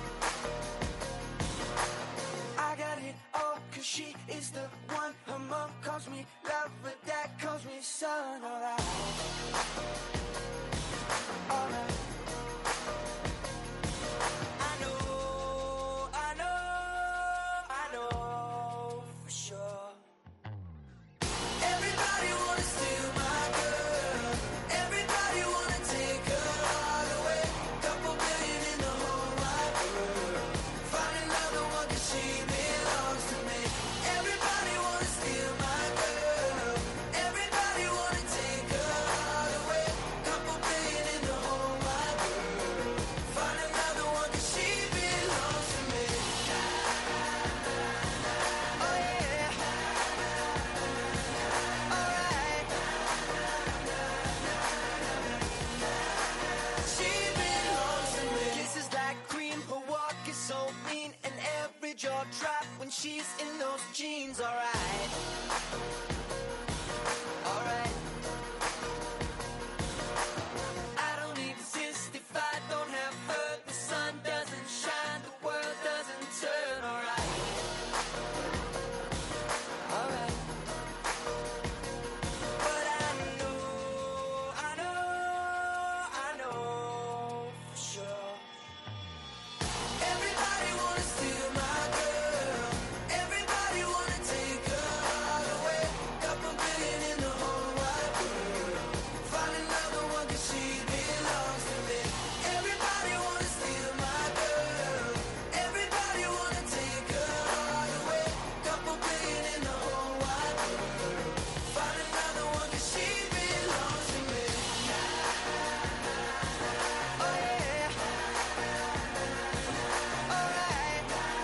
I got it all, cause she is the one. Her mom calls me love, but dad calls me son, alright. Alright. I know, I know, I know for sure. Everybody wanna steal my girl. Everybody wanna take her all away. Couple billion in the whole wide world. Find another one 'cause she belongs to me. Everybody wanna steal my girl. Everybody wanna take her all away. Couple billion in the whole wide world. Find another one 'cause she belongs to me. Oh yeah. She belongs to me. Kisses like cream, her walk is so mean, and every jaw drop when she's in those jeans. Alright, alright. I don't exist if I don't have her. The sun doesn't shine, the world doesn't turn. Alright, alright. But I know, I know, I know for sure. Everybody wanna steal my girl. Everybody wanna take her all away. Couple billion in the whole wide world. Find another one 'cause she belongs to me. Everybody wanna steal my girl. Everybody wanna take her all away. Couple billion in the whole wide world. Find another one 'cause she belongs to me. Oh yeah. Alright.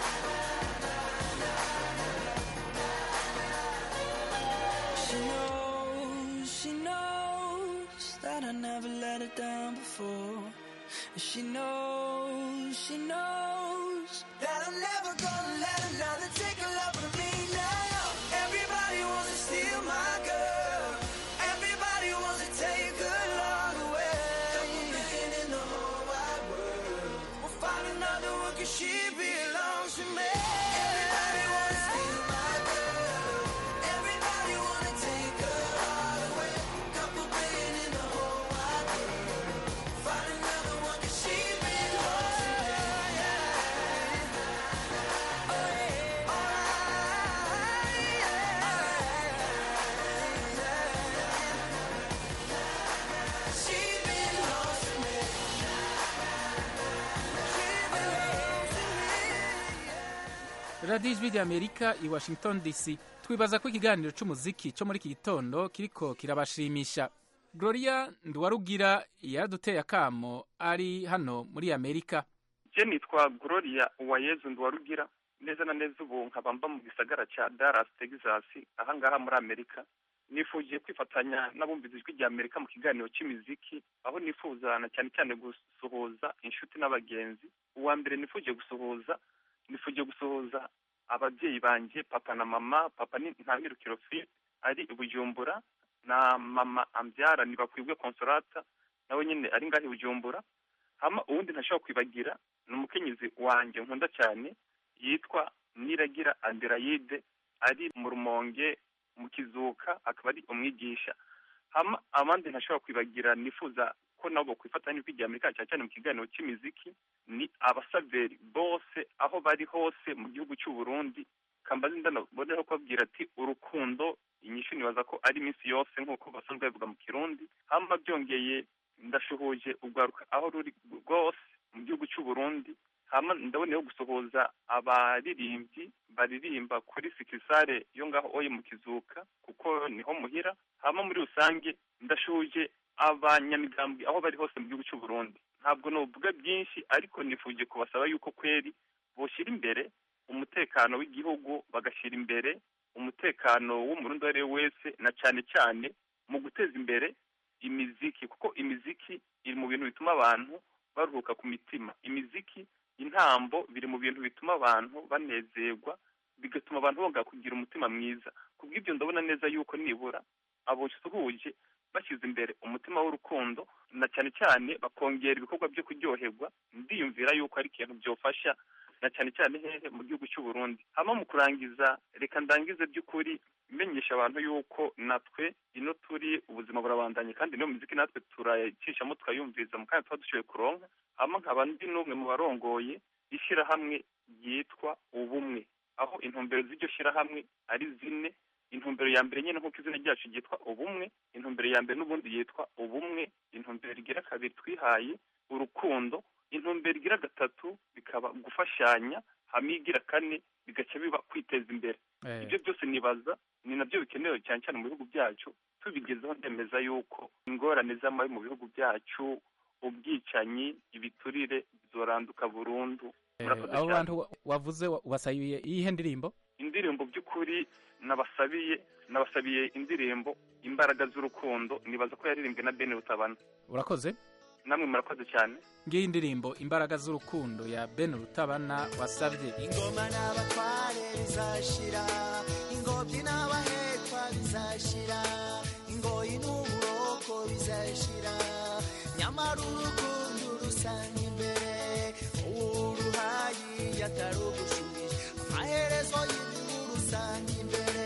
She knows, she knows that I never let her down before. And she knows, she knows that I'm never gonna let another take a love from me now. Everybody wants to steal my girl. Everybody wants to take her long away. Couple million in the whole wide world. We'll find another one 'cause she belongs to me. Everybody wanna steal my girl. Everybody wanna take her all away. Couple billion in the whole wide world. Find another one 'cause she belongs to me. Oh yeah. Alright. She belongs to me. radiyo ijwi rya amerika i washington dc twibaza ko ikiganiro c'umuziki co muri iki gitondo kiriko kirabashimisha gloria nduwarugira yaraduteye akamo ari hano muri amerika je nitwa gloria uwayezu nduwarugira neza na neza ubu nkaba mba mu gisagara ca dallas texas ahangaha muri amerika nifujiye kwifatanya n'abumvise ijwi rya amerika mu kiganiro c'imiziki aho nifuza na cyane cyane gusuhuza inshuti n'abagenzi uwa mbere nifujiye gusuhuza nifujiye gusuhuza ababyeyi banje papa na mama papa ni ntamirukiro philippe ari i bujumbura na mama ambyara ntibakwibwe consolata nawe nyine ari ngaho i bujumbura hama uwundi ntashobora kwibagira ni umukenyezi wanjye nkunda cyane yitwa niragira aderayide ari mu rumonge mu kizuka akaba ari umwigisha hama abandi ntashobora kwibagira nifuza ko nabo kwifatanya n'ijwi rya amerika cyane cyane mu kiganiro cy'imiziki ni abasaveri bose aho bari hose mu gihugu cy'u Burundi kambazi ndanaboneho kubabwira ati urukundo inyishu nibaza ko ari iminsi yose nk'uko basanzwe babivuga mu kirundi hama byongeye ndashuhuje urwaruka aho ruri rwose mu gihugu cy'u Burundi hama ndaboneyeho gusohoza abaririmbyi baririmba kuri sikisare yo ngaho oye mu kizuka kuko niho muhira hama muri rusange ndashuje abanyamigambwe aho bari hose mu gihugu cy'u Burundi ntabwo novuga byinshi ariko nifuje kubasaba yuko kweri boshyira imbere umutekano w'igihugu bagashyira imbere umutekano w'umurundi uwo ari we wese na cyane cyane mu guteza imbere imiziki kuko imiziki iri mu bintu bituma abantu baruhuka ku mitima imiziki intambo biri mu bintu bituma abantu banezerwa bigatuma abantu bongera kugira umutima mwiza kubw'ibyo ndabona neza yuko nibura abo suhuje bashyize imbere umutima w'urukundo na cyane cyane bakongera ibikorwa byo kuryoherwa ndiyumvira yuko ari ikintu byofasha na cyane cyane hehe mu gihugu cy'u Burundi hama mu kurangiza reka ndangize by'ukuri menyesha abantu yuko natwe ino turi ubuzima burabandanye kandi niyo muziki natwe turayicishamo tukayumviriza mu kanya tuba dushoboye kuronka hama nkaba ndi n'umwe mu barongoye ishyirahamwe ryitwa ubumwe aho intumbero z'iryo shyirahamwe ari zine intumbero ya mbere nyine nk'uko izina ryacu ryitwa ubumwe intumbero ya mbere n'ubundi yitwa ubumwe intumbero igira kabiri twihaye urukundo intumbero igira gatatu bikaba gufashanya hamwe igira kane bigaca biba kwiteza imbere ibyo byose nibaza ni nabyo bikenewe cyane cyane mu bihugu byacu tubigezeho ndemeza yuko ingorane z'amabi mu bihugu byacu ubwicanyi ibiturire bizoranduka burundu abo bantu wavuze wasabiye iyihe ndirimbo indirimbo by'ukuri nabasabiye nabasabiye indirimbo imbaraga z'urukundo nibaza ko yaririmbwe na bene rutabana urakoze namwe murakoze cyane ngiyi indirimbo imbaraga z'urukundo ya ben rutabana wasabye ingoma n'abatware bizashira ingobyi n'abahekwa bizashira ingoyi n'uburoko bizashira nyamara urukundo rusanga imbere uruhayi yatarugushubije amaherezo y'ibihugu rusanga imbere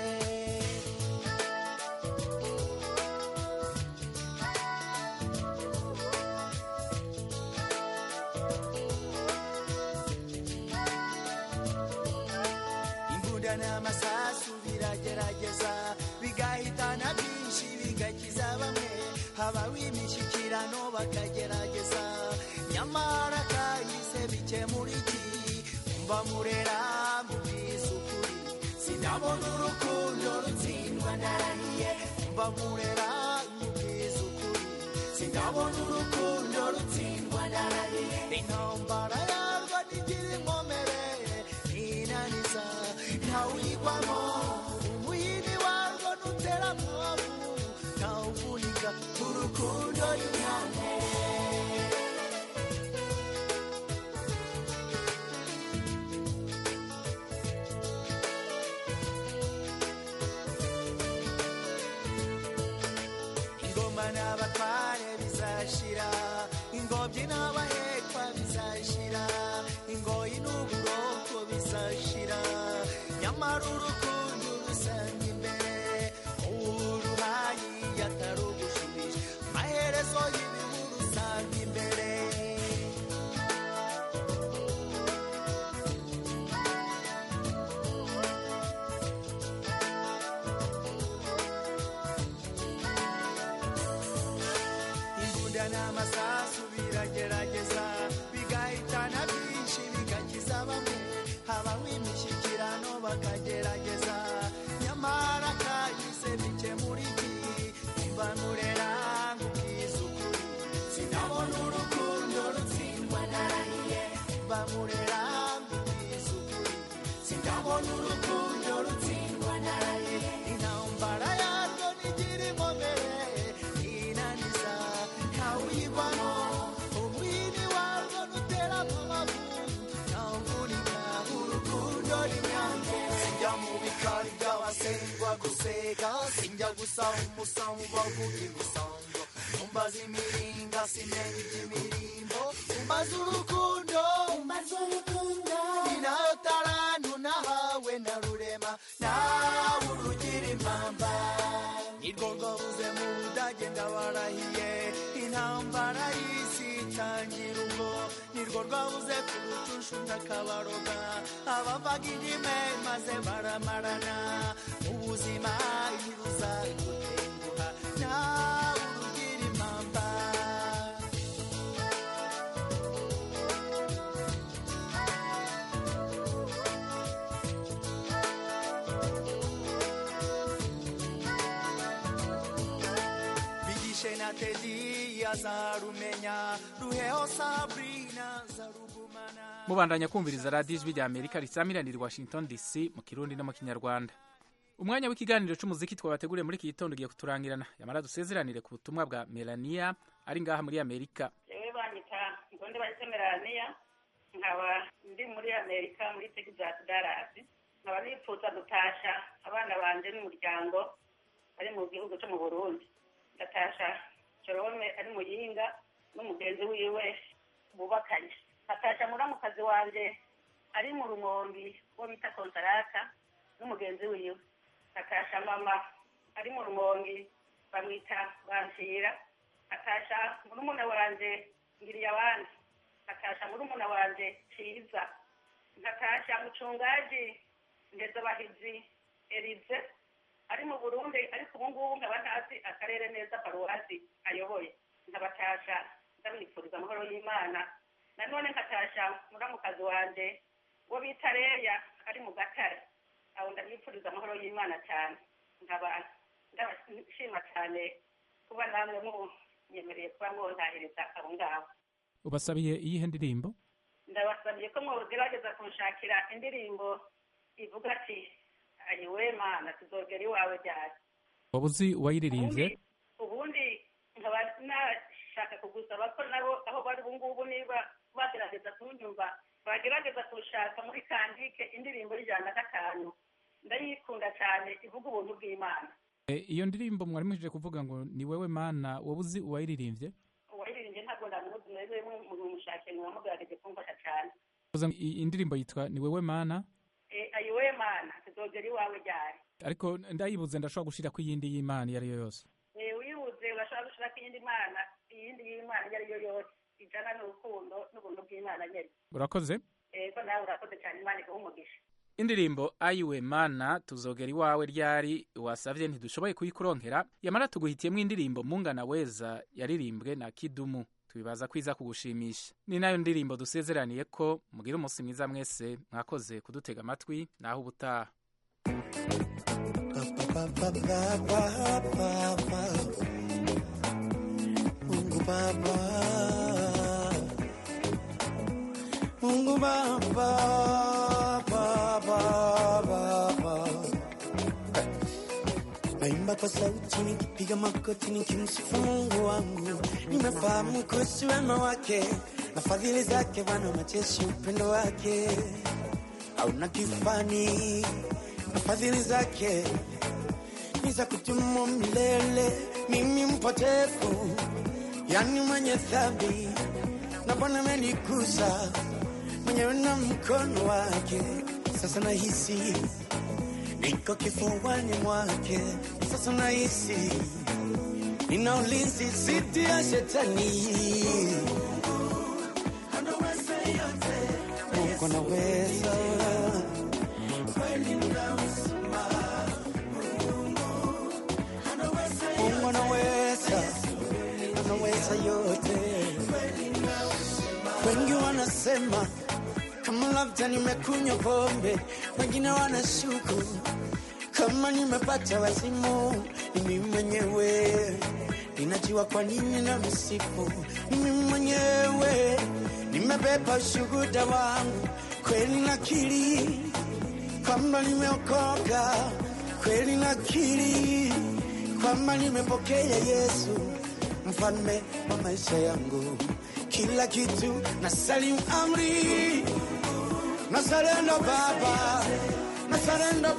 imbunda n'amasasu biragerageza bigahitana byinshi bigakiza bamwe habaho imishyikirano bakagerageza nyamara kahise bikemura iki mba murera mubwiza ukuri sinabona urukundo rutsindwa ndarahiye mba murera mubwiza ukuri sinabona urukundo rutsindwa ndarahiye intambara yarwo ntigira inkomere inaniza ntawuyigwamo umuyini warwo nutera mwavu ntawuvunika urukundo runyane ingoma n'abatware bizashira ingobyi n'abahekwa bizashira ingoyi n'uburoko bizashira nyamara urukundo rusanga imbere uruhayi yatarugushubije amaherezo y'ibihu rusanga imbere imbunda n'amasasu biragerageza bigahitana byinshi bigakiza bamwe habaho imishyikirano bakagerageza nyamara kuseka sinjya gusaba umusamu bavuga imisango umbaza imiringa simenya iby'imirimbo umbaza urukundo umbaza urukundo ni nayo tarantu nahawe na rurema nawe urugira impamba nirwo rwabuze mu budage ndabarahiye intambara y'isi itangira ubwo nirwo rwabuze ku rucunshu ndakabaroga abavaga indime maze baramarana mu buzima ntibuzagutenguha nawe urugira impamba bigishe na tedi azarumenya ruheho sabrina zarugumana mubandanya kumviriza radiyo ijwi rya amerika risamiranira i washington dc mu kirundi no mu kinyarwanda umwanya w'ikiganiro cy'umuziki twabateguriye muri iki gitondo ugiye kuturangirana yamara dusezeranire ku butumwa bwa melania ari ngaha muri amerika jewe banyita ngonde bahise melania nkaba ndi muri amerika muri texas dallas nkaba nifuza gutasha abana banje n'umuryango bari mu gihugu cyo mu burundi ndatasha jorome ari muyinga n'umugenzi wiwe bubakanye nkatasha muramukazi wanje ari mu rumombi wo bita konsarata n'umugenzi wiwe nkatasha mama ari mu rumongi bamwita bansira nkatasha murumuna wanje ngiriye abandi nkatasha murumuna wanje ciza nkatasha mucungaji ndezabahizi erize ari mu burundi ariko ubu ngubu nkaba ntazi akarere neza paruwasi ayoboye nkabatasha ndamwifuriza amahoro y'imana nanone nkatasha muramukazi wanje wo bita reya ari mu gatare abo ndamwifuriza amahoro y'imana cyane nkaba ndabashima cyane kuba namwe munyemereye kuba mwonahiriza abo ngabo ubasabiye iyihe ndirimbo ndabasabiye ko mwogerageza kunshakira indirimbo ivuga ati ayiwe mana tuzogera iwawe ryari waba uzi uwayiririmbye ubundi nkaba nashaka kugusaba ko nabo aho bari ubu ngubu niba bagerageza kunyumva bagerageza kushaka muri kandike indirimbo y'ijana na gatanu ndayikunda cyane ivuga ubuntu bw'imana E, iyo ndirimbo mwari mujije kuvuga ngo ni wewe mana waba uzi uwayiririmbye uwayiririmbye ntabwo ndamuzi mwebwe mumushake mwamugerageje kumfasha cyane Uvuze ngo iyi indirimbo yitwa ni wewe mana Eh, ayiwe mana tuzogera iwawe ryari ariko ndayibuze ndashobora gushira ku yindi y'imana iyo ari yo yose Eh, uyibuze urashobora gushirako iyindi mana iyindi y'imana iyo ari yo yose ijana n'urukundo n'ubuntu bw'imana nyene urakoze ego nawe urakoze cyane imana iguha umugisha indirimbo ayiwe mana tuzogera iwawe ryari wasavye ntidushoboye kuyikuronkera yamara tuguhitiyemo indirimbo mungana weza yaririmbwe na kidumu tubibaza kwiza kugushimisha ni nayo ndirimbo dusezeraniye ko mugira umunsi mwiza mwese mwakoze kudutega amatwi naho ubutaha Mungu Baba, Mungu Baba, Baba, Baba. Naimba kwa sauti nikipiga magoti nikimsifu Mungu wangu, nimefahamu kuhusu wema wake na fadhili zake, Bwana majeshi, upendo wake hauna kifani na fadhili zake ni za kudumu milele. Mimi mpotevu, yani mwenye dhambi, na Bwana amenigusa mwenyewe na mkono wake. Sasa nahisi niko kifuani mwake, sasa nahisi nina ulinzi dhidi ya shetani. Mungu anaweza Mungu anaweza, anaweza yote. Wengi wanasema kama labda nimekunywa pombe, wengine wanashuku kama nimepata wazimu. Ni mimi mwenyewe ninajua kwa nini na msifu. Ni mimi mwenyewe nimebeba ushuhuda wangu, kweli nakiri kwamba nimeokoka, kweli nakiri kwamba nimepokea Yesu mfalme wa maisha yangu, kila kitu na salimu amri, na sarenda Baba, na sarenda